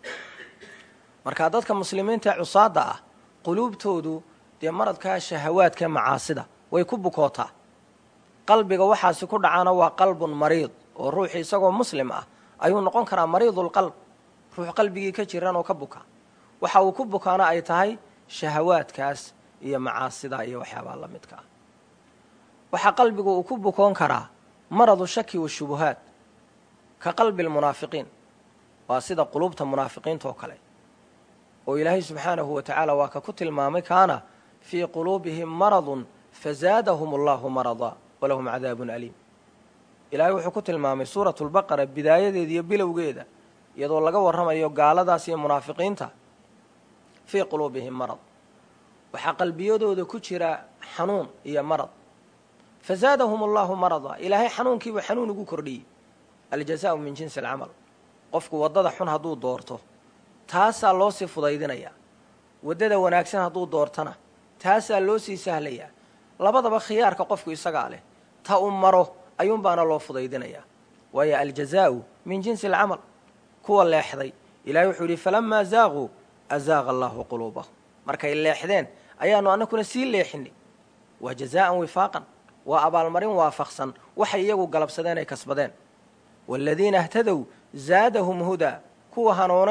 marka dadka muslimiinta ee cusaadda ah quluubtoodu dee maradkaa shahawaadka macaasida way ku bukootaa qalbiga waxaasi ku dhacaana waa qalbun mariid oo ruuxi isagoo muslim ah ayuu noqon karaa mariidulqalb ruux qalbigii ka jiran oo ka buka waxa uu ku bukaana ay tahay shahawaadkaas iyo macaasida iyo waxyaabaa la midka ah waxaa qalbigu uu ku bukoon karaa maradu shaki washubuhaad ka qalbi lmunaafiqiin waa sida quluubta munaafiqiinta oo kale oo ilaahay subxaanahu wa tacaala waa ka ku tilmaamay kaana fii quluubihim maradun fazaadahum allahu marada walahum cadaabun aliim ilaahay wuxuu ku tilmaamay suuratu lbaqara bidaayadeeda iyo bilowgeeda iyadoo laga warramayo gaaladaas iyo munaafiqiinta fii quluubihim marad waxaa qalbiyadooda ku jira xanuun iyo marad fazaadahum allahu marada ilaahay xanuunkiibuu xanuun ugu kordhiyey aljazaau min jinsi alcamal qofku waddada xun hadduu doorto taasaa loo sii fudaydinayaa waddada wanaagsan hadduu doortana taasaa loo sii sahlayaa labadaba khiyaarka qofku isagaa leh ta u maro ayuunbaana loo fudaydinayaa waayo aljazaa'u min jinsi alcamal kuwa leexday ilahay wuxuu yidhi falamaa zaaquu azaaqa allaahu quluubahum markay leexdeen ayaanu annakuna sii leexinay waa jazaa'an wifaaqan waa abaalmarin waafaqsan waxay iyagu galabsadeen ay kasbadeen waaladiina htadow zaadahum hudaa kuwa hanuunayna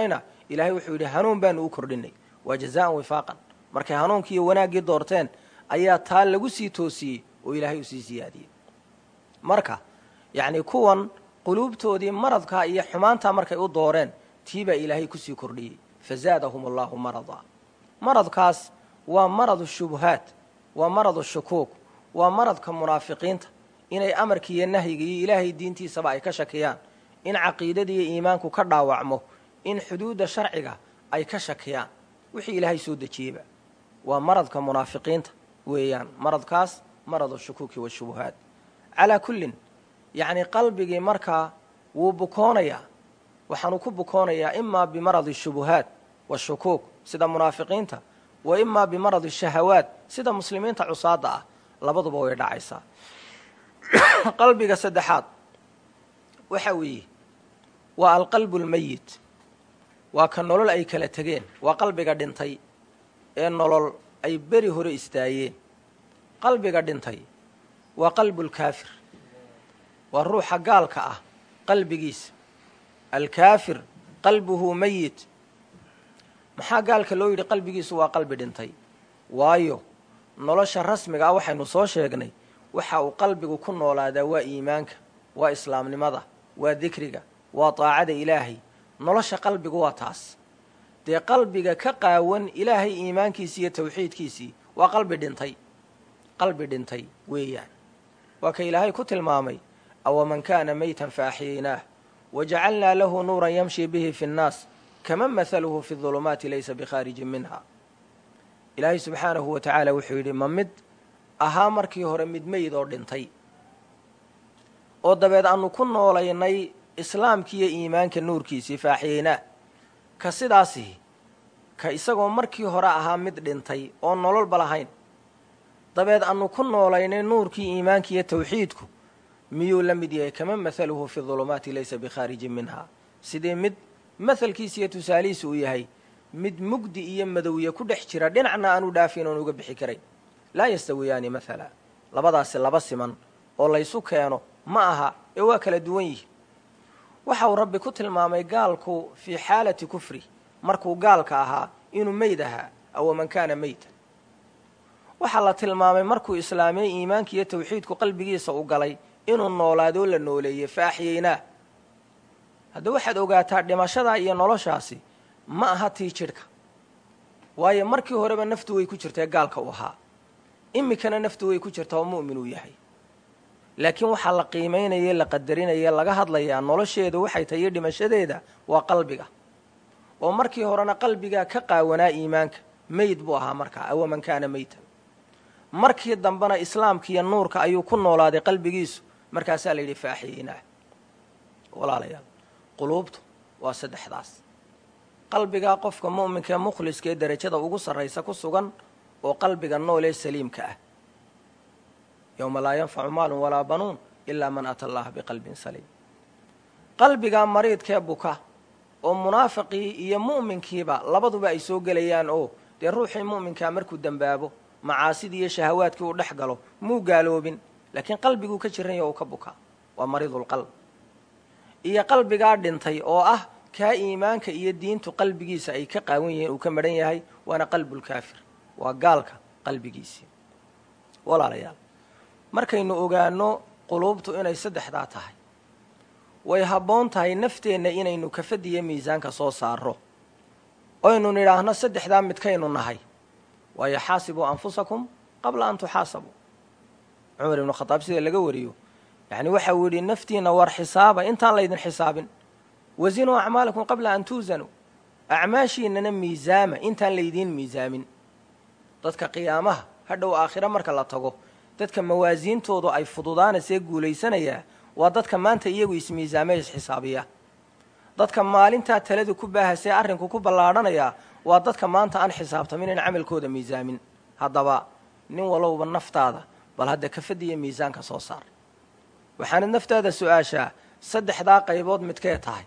ilaahay wuxuu yidhi hanuun baanu u kordhinay waa jazaan wifaaqan markay hanuunkii iyo wanaaggii doorteen ayaa taa lagu sii toosiyey oo ilaahay u sii siyaadiyey marka yacnii kuwan quluubtoodii maradkaa iyo xumaantaa markay u dooreen tii baa ilaahay kusii kordhiyey fazaadahum allahu marada maradkaas waa maradu shubuhaat waa maradu shukuuk waa maradka munaafiqiinta inay amarkii iyo nahyiga iyo ilaahay diintiisaba ay ka shakiyaan in caqiidada iyo iimaanku ka dhaawacmo in xuduudda sharciga ay ka shakiyaan wixii ilaahay soo dejiyeyba waa maradka munaafiqiinta weeyaan maradkaas maradu shukuuki washubuhaat calaa kullin yacnii qalbigii markaa wuu bukoonayaa waxaanu ku bukoonayaa imaa bimaradi shubuhaat washukuuk sida munaafiqiinta wa imaa bimaradi shahawaat sida muslimiinta cusaadda ah labaduba way dhacaysaa qalbiga saddexaad waxa weeye waa alqalbu lmayit waa ka nolol ay kala tegeen waa qalbiga dhintay ee nolol ay beri hore istaayeen qalbiga dhintay waa qalbulkaafir waa ruuxa gaalka ah qalbigiisa alkaafir qalbuhu mayit maxaa gaalka loo yidhi qalbigiisu waa qalbi dhintay waayo nolosha rasmiga ah waxaynu soo sheegnay waxa uu qalbigu ku noolaadaa waa iimaanka waa islaamnimada waa dikriga waa daacada ilaahay nolosha qalbigu waa taas dee qalbiga ka qaawan ilaahay iimaankiisii iyo tawxiidkiisii waa qalbi dhintay qalbi dhintay weeyaan waa ka ilaahay ku tilmaamay awaman kaana maytan fa axyaynaah wajacalnaa lahu nuuran yamshi bihi fi nnaas kaman mahaluhu fi dulumaati laysa bikhaarijin minha ilaahay subxaanahu wa tacaala wuxuu yidhi ma mid ahaa markii hore mid meyd oo dhintay oo dabeed aanu ku noolaynay islaamkiiyo iimaanka nuurkiisii faaxiyeynaa ka sidaasihi ka isagoo markii hore ahaa mid dhintay oo nololba lahayn dabeed aanu ku noolaynay nuurkii iimaankiiyo tawxiidku miyuu la mid yahay kama mahaluhu fi dulumaati laysa bikhaarijin minha sidee mid mahalkiisa iyo tusaalihiisa uu yahay mid mugdi iyo madowye ku dhex jira dhinacna aanu dhaafin oon uga bixi karayn laa yastawiyaani mathala labadaasi laba siman oo laysu keeno ma aha ee waa kala duwan yihi waxa uu rabbi ku tilmaamay gaalku fii xaalati kufri markuu gaalka ahaa inuu meyd ahaa awaman kaana meytan waxaa la tilmaamay markuu islaamiyey iimaanka iyo tawxiidku qalbigiisa u galay inuu noolaadoo la nooleeyey fa axyaynaa hadda waxaad ogaataa dhimashadaa iyo noloshaasi ma aha tii jidhka waayo markii horeba naftu way ku jirtae gaalka u ahaa iminkana naftu way ku jirtaa oo mu'min uu yahay laakiin waxaa la qiimaynaye la qadarinaya laga hadlayaa nolosheedu waxay tahay iyo dhimashadeeda waa qalbiga oo markii horena qalbigaa ka qaawanaa iimaanka meyd buu ahaa markaa awaman kaana meytan markii dambena islaamka iyo nuurka ayuu ku noolaaday qalbigiisu markaasaa la yidhi faaxiyeynaa walaalayaal quluubtu waa saddexdaas qalbigaa qofka mu'minka ee mukhliska ee derajada ugu sarraysa ku sugan oo qalbiga nool ee saliimka ah yowma laa yanfacu maalun walaa banuun ilaa man ata allaha biqalbin saliim qalbigaa mariidkee buka oo munaafiqii iyo mu'minkiiba labaduba ay soo gelayaan oo dee ruuxii mu'minkaa markuu dembaabo macaasidii iyo shahawaadkii uu dhex galo muu gaaloobin laakiin qalbiguu ka jiranya uu ka bukaa waa mariidulqalb iyo qalbigaa dhintay oo ah kaa iimaanka iyo diintu qalbigiisa ay ka qaawan yihiin uu ka madhan yahay waana qalbulkaafir waa gaalka qalbigiisii walaalayaal markaynu ogaano quluubtu inay saddexdaa tahay way habboon tahay nafteenna inaynu kafadiyo miisaanka soo saaro oynu nidhaahno saddexdaa midkaynu nahay waayo xaasibuu anfusakum qabla an tuxaasabuu cumar ibnu khadaab sida laga wariyo yacni waxa uu yidhi naftiinna war xisaaba intaan laydin xisaabin wasinuu acmaalakum qabla an tuusanuu acmaashiinnana miisaama intaan laydiin miisaamin dadka qiyaamaha hadhow aakhiro marka la tago dadka mawaasiintoodu ay fududaanaysee guulaysanayaa waa dadka maanta iyagu ismiisaamee isxisaabiya dadka maalintaa taladu ku baahasee arrinku ku ballaadhanayaa waa dadka maanta aan xisaabtamin in camalkooda miisaamin haddaba nin walowba naftaada bal hadda kafadiyo miisaanka soo saar waxaanad naftaada su-aashaa saddexdaa qaybood midkee tahay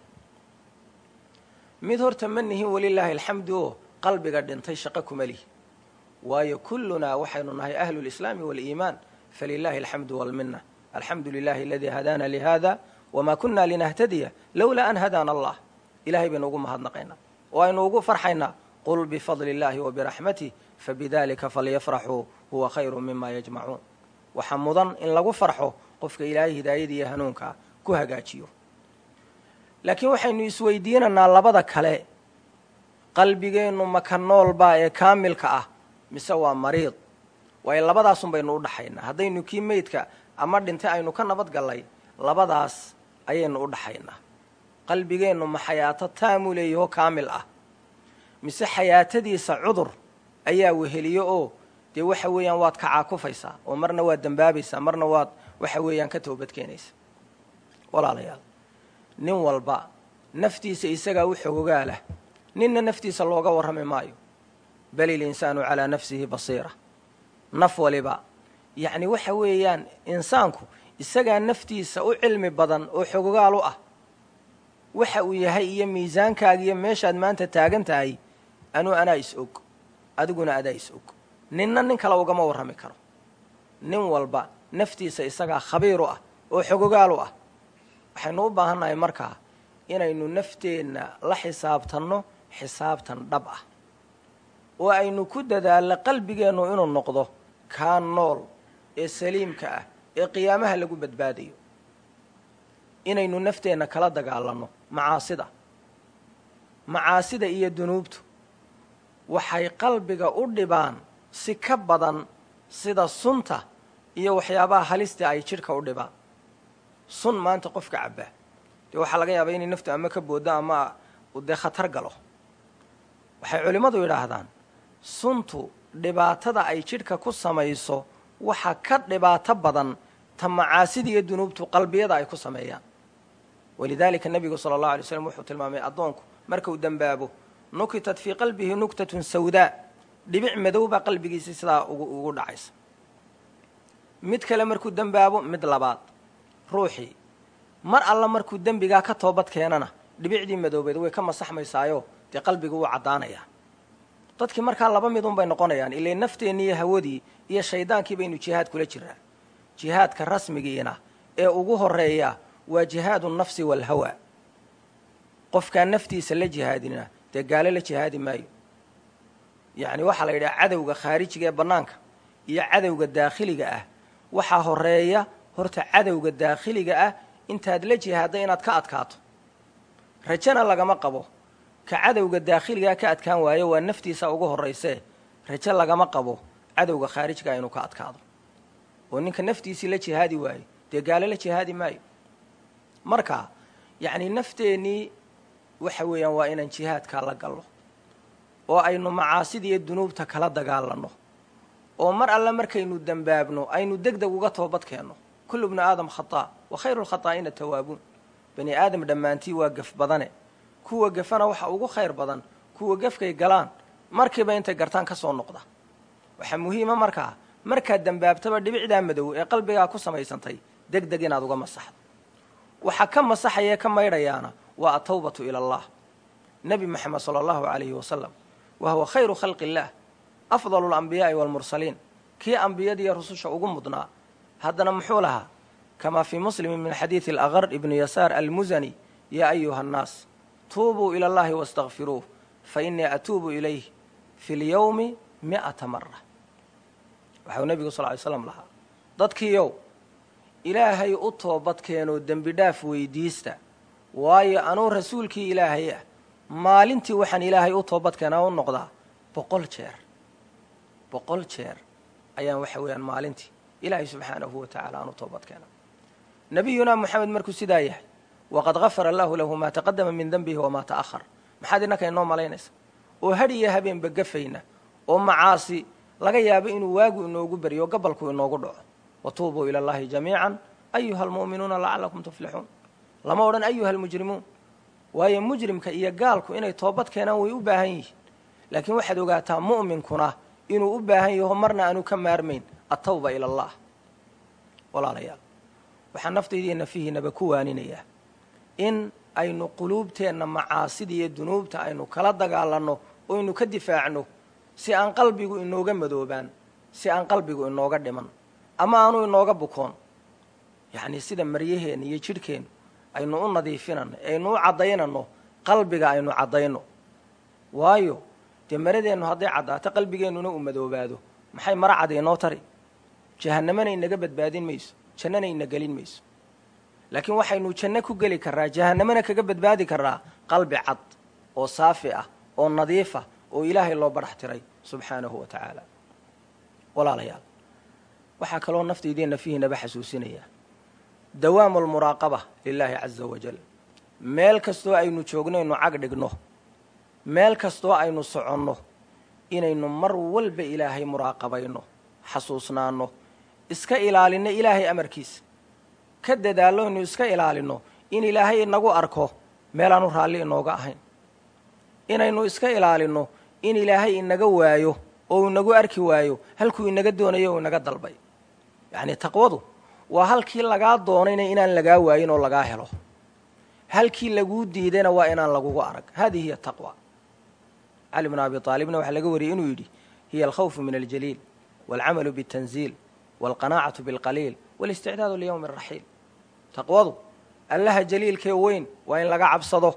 mid horta ma nihin welilaahi alxamdu oo qalbiga dhintay shaqo kuma lihi waayo kullunaa waxaynu nahay ahlu lislaami waaliimaan falilaahi alxamdu walmina alxamdu lilahi aladii hadaana lihada wamaa kunna linahtadiya lowlaa an hadaana allah ilahay baynu ugu mahadnaqaynaa oo aynu ugu farxaynaa qul bifadli illaahi wa biraxmatih fabidalika falyafraxuu huwa khayru mima yajmacuun waxaa mudan in lagu farxo qofka ilaahay hidaayada iyo hanuunkaa ku hagaajiyo laakiin waxaynu isweydiinaynaa labada kale qalbigeennu maka noolbaa ee kaamilka ah mise waa mariid waayo labadaasun baynu u dhaxaynaa haddaynu kii meydka ama dhintay aynu ka nabad gallay labadaas ayaynu u dhaxaynaa qalbigeennu ma xayaato taamu leeyahoo kaamil ah mise xayaatadiisa cudur ayaa weheliyo oo dee waxa weeyaan waad ka caakufaysaa oo marna waad dembaabaysaa marna waad waxa weeyaan ka toobadkeenaysa walaalayaal nin walba naftiisa isagaa u xogogaalah ninna naftiisa looga warrami maayo bal ilinsaanu calaa nafsihi basiira naf waliba yacni waxa weeyaan insaanku isagaa naftiisa u cilmi badan oo xogogaal u ah waxa uu yahay iyo miisaankaaga iyo meeshaad maanta taagan tahay anuu anaa is og adiguna adaa is og ninna nin kale ugama warrami karo nin walba naftiisa isagaa khabiir u ah oo xogogaal u ah waxaynu u baahannahay markaa inaynu nafteenna la xisaabtanno xisaabtan dhab ah oo aynu ku dadaalno qalbigeennu inuu noqdo kaa nool ee saliimka ah ee qiyaamaha lagu badbaadayo inaynu nafteenna kala dagaalanno macaasida macaasida iyo dunuubtu waxay qalbiga u dhibaan si ka badan sida sunta iyo waxyaabaha halista ay jidhka u dhibaan sun maanta qofka cabbaa dee waxaa laga yaabaa inay naftu ama ka booddo ama dee khatar galo waxay culimmadu yidhaahdaan suntu dhibaatada ay jidhka ku samayso waxa ka dhibaato badan ta macaasida iyo dunuubtu qalbiyada ay ku sameeyaan walidaalika nebigu sala allahu alay slam wuxuu tilmaamay addoonku markuu dembaabo nukitat fii qalbihi nuktatun sawdaa dhibic madow baa qalbigiisa sidaa ugu dhacaysa mid kale markuu dembaabo mid labaad ruuxii mar alla markuu dembigaa ka toobad keenana dhibicdii madoobeed way ka masaxmaysaayo dee qalbigu wuu caddaanayaa dadkii markaa laba midun bay noqonayaan ilay nafteenni iyo hawadii iyo shaydaankii baynu jihaad kula jiraa jihaadka rasmigiina ee ugu horeeya waa jihaadu nafsi waalhawa qofkaan naftiisa la jihaadina dee gaalo la jihaadi maayo yacni waxaa la yidhaha cadowga khaarijiga ee bannaanka iyo cadowga daakhiliga ah waxaa horeeya horta cadowga daakhiliga ah intaad la jihaadda inaad ka adkaato rajana lagama qabo ka cadowga daakhiligaa ka adkaan waayo waa naftiisa ugu horraysee rajo lagama qabo cadowga khaarijkaa inuu ka adkaado oo ninka naftiisii la jihaadi waayo dee gaalo la jihaadi maayo marka yacni nafteennii waxa weeyaan waa inaan jihaadkaa la gallo oo aynu macaasida iyo dunuubta kala dagaalanno oo mar alle markaynu dembaabno aynu deg deg uga toobad keenno kullu bnu aadam khataa wa khayru lkhataa'ina tawaabuun bani aadam dhammaantii waa gaf badane kuwa gafana waxa ugu khayr badan kuwa gefkay galaan markiiba intay gartaan ka soo noqda waxaa muhiima markaa markaad dembaabtaba dhibicdaa madow ee qalbigaa ku samaysantay deg deg inaad uga masaxdo waxaa ka masaxayae ka maydhayaana waa atawbatu ila allah nebi moxamed sala allahu calayhi wasalam wa huwa khayru khalqi illaah afdalu alambiyaai waalmursaliin kii ambiyadiiyo rususha ugu mudnaa haddana muxuu lahaa kamaa fii muslimin min xadiidi alaqar ibnu yasaar almusani yaa ayuha annaas tuubuu ila allahi wastakfiruuh fa innii atuubu ilayh fi lyowmi mi'ata mara waxau nebigu sal ly slam lahaa dadkiiow ilaahay u toobad keenoo dembi dhaaf weydiista waayo anuu rasuulkii ilaahay ah maalintii waxaan ilaahay u toobad keenaa u noqdaa boqol jeer boqol jeer ayaan waxa weeyaan maalintii ilaahay subxaanahu wa tacala aan u toobad keenaa nebiyunaa moxamed markuu sidaa yahay waqad gafara allahu lahu maa taqadama min denbihi wamaa ta'ahar maxaad innaka inoo malaynaysa oo hadh iyo habeenba gafayna oo macaasi laga yaabo inuu waagu inoogu beryo o gabalku inoogu dhaco watuubuu ila allahi jamiican ayuha almu'minuuna lacalakum tuflixuun lama odhan ayuha almujrimuun waayo mujrimka iyo gaalku inay toobad keenaan way u baahan yihiin laakiin waxaad ogaataa mu'minkuna inuu u baahan yaho marna aanu ka maarmayn attawba ila allah walaalayaal waxaan naftaydiiyo nafihiinaba ku waaninayaa in aynu quluubteenna macaasida iyo dunuubta aynu kala dagaalanno oo aynu ka difaacno si aan qalbigu inooga madoobaan si aan qalbigu inooga dhiman ama aanu inooga bukoon yacnii sida maryaheenna iyo jidhkeennu aynu u nadiifinanno aynu u caddaynanno qalbiga aynu caddayno waayo dee maradeennu hadday caddaato qalbigeennuna uu madoobaado maxay mara cad inoo tari jahannamana inaga badbaadin mayso jannana ina gelin mayso laakiin waxaynu janno ku geli karraa jahannamana kaga badbaadi karraa qalbi cad oo saafi ah oo nadiif ah oo ilaahay loo badhax tiray subxaanahu wa tacaala walaalayaal waxaa kaloo naftaydiin nafihiinaba xasuusinaya dawaamu almuraaqaba lilaahi caza wajal meel kastoo aynu joognaynu cag dhigno meel kastoo aynu soconno inaynu mar walba ilaahay muraaqabayno xasuusnaanno iska ilaalinno ilaahay amarkiisa ka dadaallo inu iska ilaalinno in ilaahay inagu arko meelaanu raalli inooga ahayn inaynu iska ilaalinno in ilaahay inaga waayo oo inagu arki waayo halkuu inaga doonayo oo inaga dalbay yacnii taqwadu waa halkii lagaa doonayna inaan lagaa waayin oo lagaa helo halkii laguu diidayna waa inaan lagugu arag hadihi hiya taqwa cali bnu abi aalibna waxaa laga wariyey inuu yidhi hiya alkhawfu min aljaliil waalcamalu biاtanziil waalqanaacatu biاlqaliil walisticdaadu liyowmi araxiil taqwadu allaha jaliilkee weyn waa in laga cabsado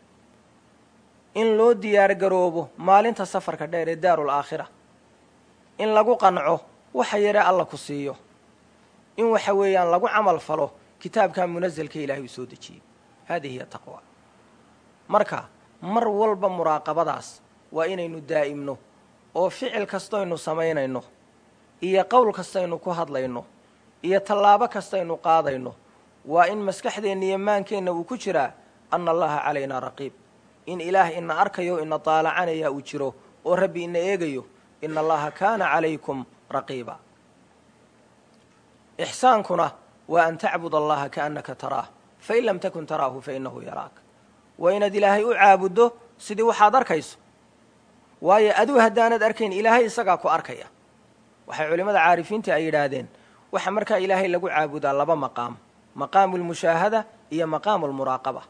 in loo diyaar garoobo maalinta safarka dheer ee daaru laakhira in lagu qanco waxa yare alla ku siiyo in waxa weeyaan lagu camal falo kitaabkaa munaselka ilaahay uu soo dejiyey hadihi hiya taqwa marka mar walba muraaqabadaas waa inaynu daa'imno oo ficil kastaynu samaynayno iyo qowl kastaynu ku hadlayno iyo tallaabo kastaynu qaadayno waa in maskaxdeenna iyo maankeenna uu ku jiraa anna allaha calaynaa raqiib in ilaah ina arkayo ina daalacanaya uu jiro oo rabbi ina eegayo ina allaha kaana calaykum raqiiba ixsaankuna waa an tacbud allaha kaannaka taraah fain lam takun taraahu fainahu yaraak waa inaad ilaahay u caabuddo sidii waxaad arkayso waayo aduu haddaanad arkayn ilaahay isagaa ku arkaya waxay culimmada caarifiinta ay yidhaahdeen waxa markaa ilaahay lagu caabudaa laba maqaam maqaamu lmushaahada iyo maqaamu lmuraaqaba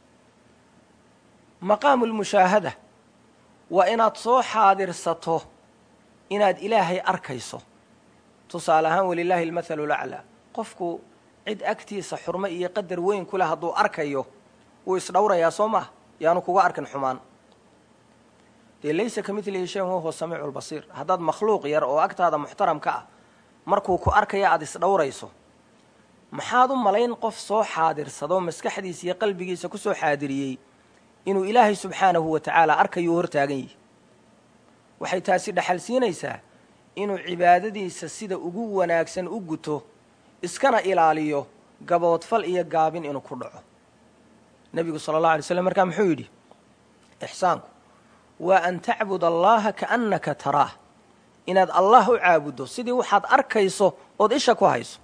maqaamu lmushaahada waa inaad soo xaadirsato inaad ilaahay arkayso tusaale ahaan walilaahi almathalu laclaa qofku cid agtiisa xurmo iyo qadar weyn ku leh hadduu arkayo wuu isdhowrayaa soo maah yaanu kuga arkin xumaan dee laysa ka midlihi shayn wahuwa samiicu lbasiir haddaad makhluuq yar oo agtaada muxtaramka ah markuu ku arkaya aada isdhowrayso maxaad u malayn qof soo xaadirsado maskaxdiisa iyo qalbigiisa ku soo xaadiriyey inuu ilaahay subxaanahu wa tacaala arkayuu hortaagan yihi waxay taasi dhexal siinaysaa inuu cibaadadiisa sida ugu wanaagsan u guto iskana ilaaliyo gaboodfal iyo gaabin inuu ku dhaco nebigu sala allahu alay slam markaa muxuu yidhi ixsaanku waa an tacbud allaha kaannaka taraah inaad allah u caabuddo sidii waxaad arkayso ood isha ku hayso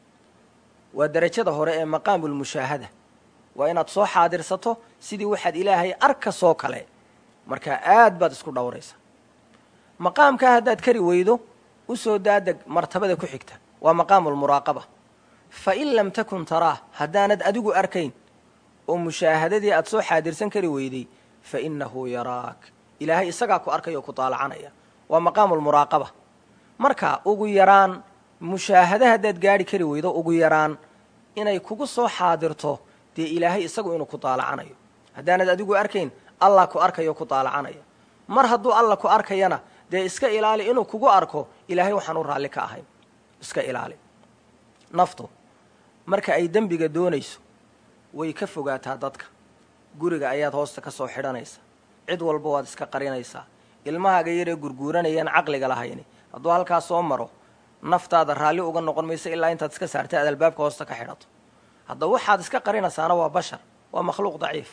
waa derajada hore ee maqaamulmushaahada waa inaad soo xaadirsato sidii waxaad ilaahay arkasoo kale markaa aad baad isku dhowraysaa maqaamkaa haddaad kari weydo u soo daadeg martabada ku xigta waa maqaamulmuraaqaba fa in lam takun taraah haddaanad adigu arkayn oo mushaahadadii aad soo xaadirsan kari weyday fa innahu yaraak ilaahay isagaa ku arkaya oo ku daalacanaya waa maqaamulmuraaqaba marka ugu yaraan mushaahada haddaad gaadhi kari weydo ugu yaraan inay kugu soo xaadirto dee ilaahay isagu inuu ku daalacanayo haddaanad adigu arkayn allah ku arkayo ku daalacanaya mar hadduu alla ku arkayana dee iska ilaali inuu kugu arko ilaahay waxaan u raalli ka ahayn iska ilaali naftu marka ay dembiga doonayso way ka fogaataa dadka guriga ayaad hoosta ka soo xidhanaysa cid walba waad iska qarinaysaa ilmahaaga yaree gurguuranayaan caqliga lahayni hadduu halkaas soo maro naftaada raalli uga noqon mayso ilaa intaad iska saartay aad albaabka hoosta ka xidhato haddaba waxaad iska qarinaysaana waa bashar waa makhluuq daciifa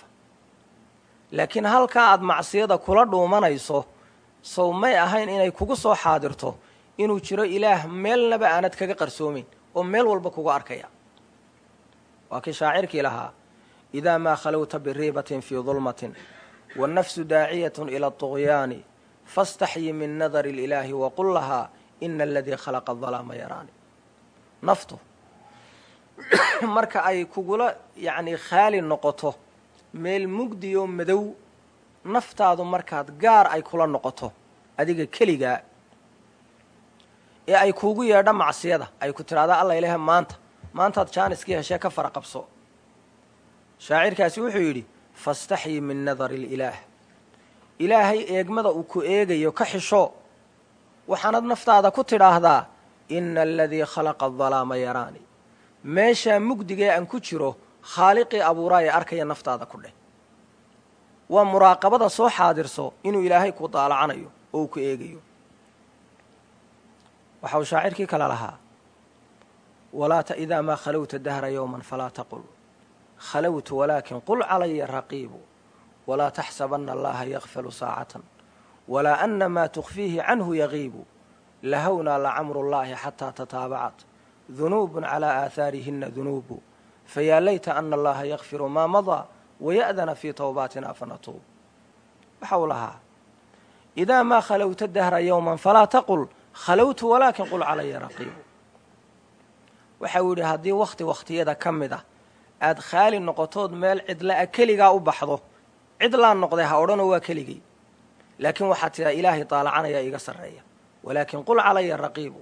laakiin halkaa aad macsiyada kula dhuumanayso sow may ahayn inay kugu soo xaadirto inuu jiro ilaah meelnaba aanad kaga qarsoomayn oo meel walba kugu arkaya waa kii shaacirkii lahaa idaa maa khalowta biriibatin fii dulmatin wannafsu daaciyatun ila aطugyaani faاstaxyi min nadari اlilaahi waqul lahaa ina aladii khalaqa adalaama yaraani naftu marka ay kugula yacnii khaali noqoto meel mugdi oo madow naftaadu markaad gaar ay kula noqoto adiga keligaa ee ay kuugu yeedho macsiyada ay ku tidhahdaa alla ilahe maanta maantaad jaaniskii heshee ka fara qabso shaacirkaasi wuxuu yidhi faاstaxyi min nadari اlilaah ilaahay eegmada uu ku eegayo ka xisho waxaanad naftaada ku tidhaahdaa ina aladii khalaqa adalaama yaraani meeshaa mugdigee aan ku jiro khaaliqii abuuraaya arkaya naftaada ku dheh waa muraaqabada soo xaadirso inuu ilaahay ku daalacanayo oo uu ku eegayo waxa uu shaacirkii kale lahaa walaata idaa maa khalowta dahra yowman falaa taqul khalowtu walaakin qul calaya raqiibu walaa taxsabanna allaha yakfalu saacatan walaa ana maa tukfiihi canhu yagiibu lahownaa lacamru llahi xataa tataabacat dunuubun calaa aahaarihina dunuubu fayaa layta ana allaha yakfiru maa madaa waya'dana fii towbaatina fanatuub waxa uu lahaa idaa maa khalowta dahra yowman falaa taqul khalowtu walaakin qul calaya raqiibu waxa uu yidhi haddii wakhti wakhtiyada ka mid ah aad khaali noqotood meel cidla-a keligaa u baxdo cidlaa noqday ha odhanoo waa keligay laakiin waxaad tidhaa ilaahay daalacanaya iga sarreeya walaakin qul calaya raqiibu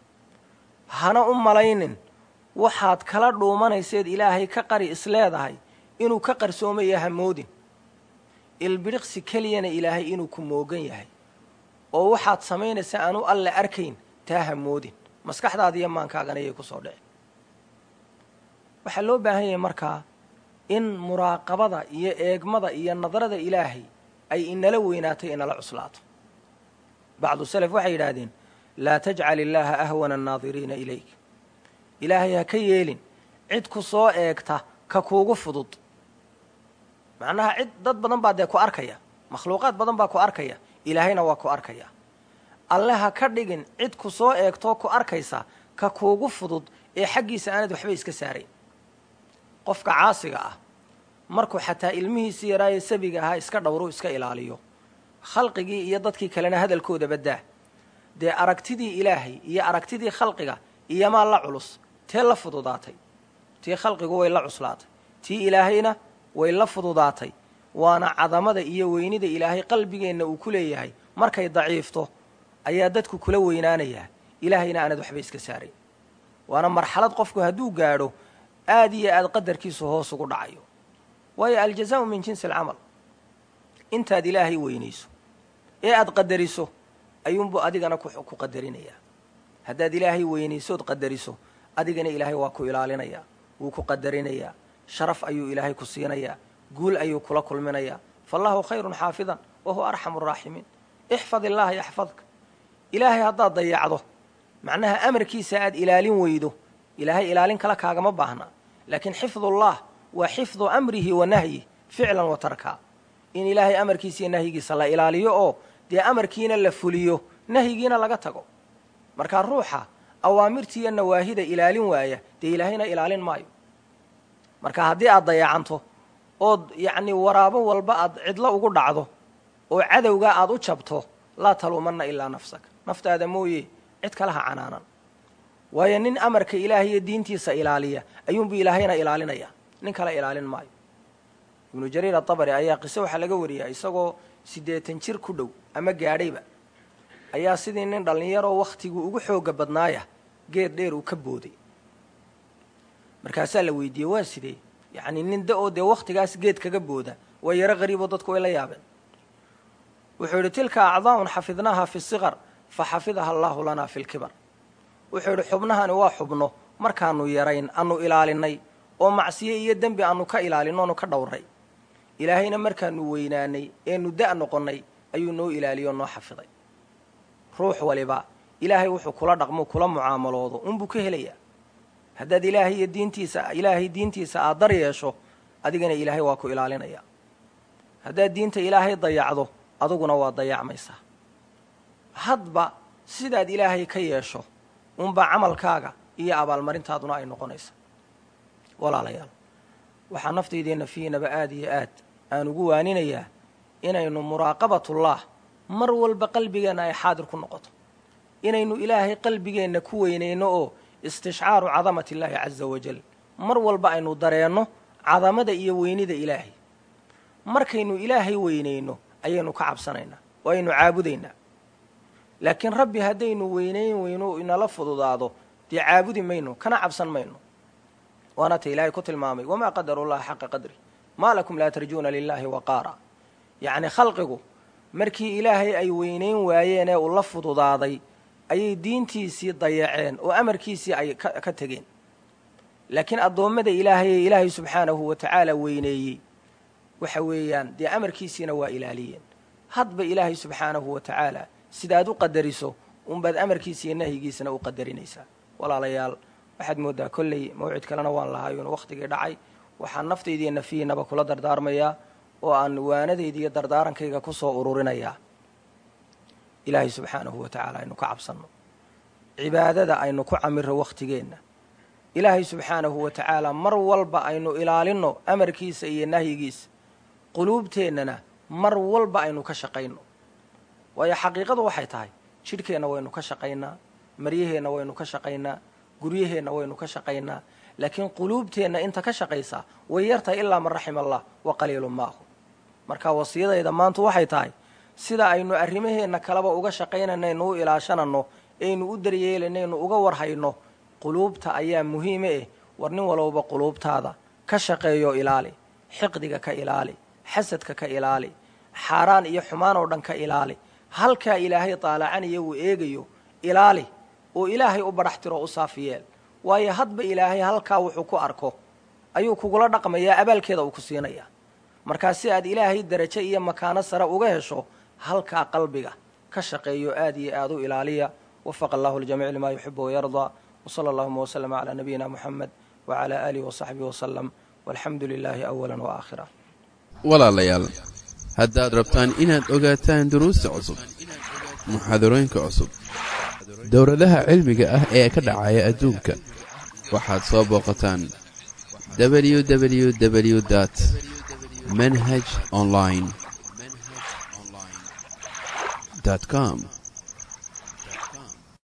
hana u malaynin waxaad kala dhuumanayseed ilaahay ka qari isleedahay inuu ka qarsoomayo hamoodin ilbidhiqsi keliyana ilaahay inuu ku moogan yahay oo waxaad samaynaysa aanu alle arkayn taa hamoodin maskaxdaada iyo maankaagana ayay ku soo dhicin waxaa loo baahan yahay markaa in muraaqabada iyo eegmada iyo nadarada ilaahay ay inala weynaato inala cuslaato bacdu salaf waxay yidhaahdeen laa tajcal illaaha ahwana annaadiriina ilayk ilaahay ha ka yeelin cid ku soo eegta ka kuugu fudud macnaha cid dad badan baa dee ku arkaya makhluuqaad badan baa ku arkaya ilaahayna waa ku arkaya alle ha ka dhigin cid ku soo eegtoo ku arkaysa ka kuugu fudud ee xaggiisa aanad waxba iska saarayn qofka caasiga ah markuu xataa ilmihiisii yaraaye sabiga ahaa iska dhowru iska ilaaliyo khalqigii iyo dadkii kalena hadalkooda baddaa dee aragtidii ilaahay iyo aragtidii khalqiga iyomaa la culus tee la fududaatay tii khalqigu way la cuslaatay tii ilaahayna way la fududaatay waana cadamada iyo weynida ilaahay qalbigeenna uu ku leeyahay markay daciifto ayaa dadku kula weynaanayaa ilaahayna aanad waxba iska saarayn waana marxalad qofku hadduu gaadho aad iyo aad qadarkiisu hoos ugu dhacayo waayo aljazaau min jinsi alcamal intaad ilaahay weynayso ee aad qadariso ayuunbuu adigana ku qadarinayaa haddaad ilaahay weynaysood qadariso adigana ilaahay waa ku ilaalinayaa wuu ku qadarinayaa sharaf ayuu ilaahay ku siinayaa guul ayuu kula kulminayaa faallahu khayrun xaafidan wa huwa arxamu araaximiin ixfad illaaha yaxfadka ilaahay haddaad dayacdo macnaha amarkiisa aad ilaalin weydo ilaahay ilaalin kale kaagama baahna laakiin xifdullah waa xifdu amrihi wa nahyi ficlan wa tarkaa in ilaahay amarkiisa iyo nahyigiisa la ilaaliyo oo dee amarkiina la fuliyo nahyigiina laga tago markaa ruuxa awaamirtii iyo nawaahida ilaalin waaya dee ilaahayna ilaalin maayo marka haddii aad dayacanto ood yacnii waraabo walba aad cidlo ugu dhacdo oo cadowgaa aad u jabto laa taluumanna ilaa nafsaka naftaada mooye cid kale ha canaanan waayo nin amarka ilaahay iyo diintiisa ilaaliya ayuunbuu ilaahayna ilaalinaya nin kale ilaalin maayo ibnu jariir atabari ayaa qiso waxaa laga wariyaa isagoo siddeetan jir ku dhow ama gaadhayba ayaa sidii nin dhallinyaroo wakhtiguu ugu xooga badnaaya geed dheer uu ka booday markaasaa la weydiiyey waa sidee yacnii nin da-oo dee wakhtigaas geed kaga booda waa yaro qariiboo dadku way la yaabeen wuxuu yidhi tilka acdaa'un xafidnaaha fi siqar fa xafidaha allaahu lanaa fi lkibar wuxuu yidhi xubnahani waa xubno markaanu yarayn anu ilaalinay oo macsiye iyo dembi aanu ka ilaalinno onu ka dhowray ilaahayna markaanu weynaanay eenu da' noqonnay ayuu noo ilaaliyo noo xafiday ruux waliba ilaahay wuxuu kula dhaqmo kula mucaamaloodo unbuu ka helayaa haddaad ilaahay iyo diintiisa ilaahay diintiisa aad dar yeesho adigana ilaahay waa ku ilaalinaya haddaad diinta ilaahay dayacdo aduguna waa dayacmaysaa hadba sidaad ilaahay ka yeesho unbaa camalkaaga iyo abaalmarintaaduna ay noqonaysa walaalayaal waxaa naftaydeenna fiinaba aad iyo aad aan ugu waaninayaa inaynu muraaqabatullah mar walba qalbigeenna ay xaadir ku noqoto inaynu ilaahay qalbigeenna ku weynayno oo istishcaaru cadamati illaahi caza wajal mar walba aynu dareenno cadamada iyo weynida ilaahay markaynu ilaahay weynayno ayaynu ka cabsanaynaa oo aynu caabudaynaa laakiin rabbi haddaynu weynayn weyno inala fududaado dee caabudi mayno kana cabsan mayno waana ta ilaahay ku tilmaamay wamaa qadaru llaha xaqa qadri maa lakum laa tarjuuna lilaahi waqaara yacni khalqigu markii ilaahay ay weynayn waayeen ee uu la fududaaday ayay diintiisii dayaceen oo amarkiisii ay ka tegeen laakiin addoommada ilaahay ee ilaahay subxaanahu wa tacaala weyneeyey waxa weeyaan dee amarkiisiina waa ilaaliyeen hadba ilaahay subxaanahu wa tacaala sidaad u qadariso unbaad amarkiisa iyo nahyigiisana u qadarinaysaa walaalayaal waxaad mooddaa kolley mawcid kalena waan lahaayun wakhtigii dhacay waxaan naftaydiiyo nafihiinaba kula dardaarmayaa oo aan waanadayda iyo dardaarankayga ku soo ururinayaa ilaahay subxaanahu wa tacaala aynu ka cabsanno cibaadada aynu ku camiro wakhtigeenna ilaahay subxaanahu wa tacaala mar walba aynu ilaalinno amarkiisa iyo nahyigiisa quluubteennana mar walba aynu ka shaqayno waayo xaqiiqadu waxay tahay jidhkeenna waynu ka shaqaynaa maryaheenna waynu ka shaqaynaa guryaheenna waynu ka shaqaynaa laakiin quluubteenna inta ka shaqaysaa way yartahay ilaa man raxima allah wa qaliilun maahu marka wasiyadayda maantu waxay tahay sida aynu arrimaheenna kaleba uga shaqaynanaynu u ilaashananno aynu u daryeelanaynu uga warhayno quluubta ayaa muhiime eh war nin walowba quluubtaada ka shaqeeyo ilaali xiqdiga ka ilaali xasadka ka ilaali xaaraan iyo xumaan oo dhan ka ilaali halkaa ilaahay taalacaniyo uu eegayo ilaali oo ilaahay u badhax tiro u saafiyeel waayo hadba ilaahay halkaa wuxuu ku arko ayuu kugula dhaqmayaa abaalkeeda uu ku siinayaa markaa si aad ilaahay darajo iyo makaano sare uga hesho halkaa qalbiga ka shaqeeyo aad iyo aad u ilaaliya wafaqa allahu ljamiic limaa yuxibu wayardaa wsala allahuma wslama calaa nabiyina muxamed wacalaa aalihi wasaxbihi wasalam walxamdu lilaahi awala waaaakhira walaalayaal haddaad rabtaan inaad ogaataan duruusta cusub muxaadarooyinka cusub dowladaha cilmiga ah ee ka dhacaya adduunka waxaad soo booqataan www dt manhaj online com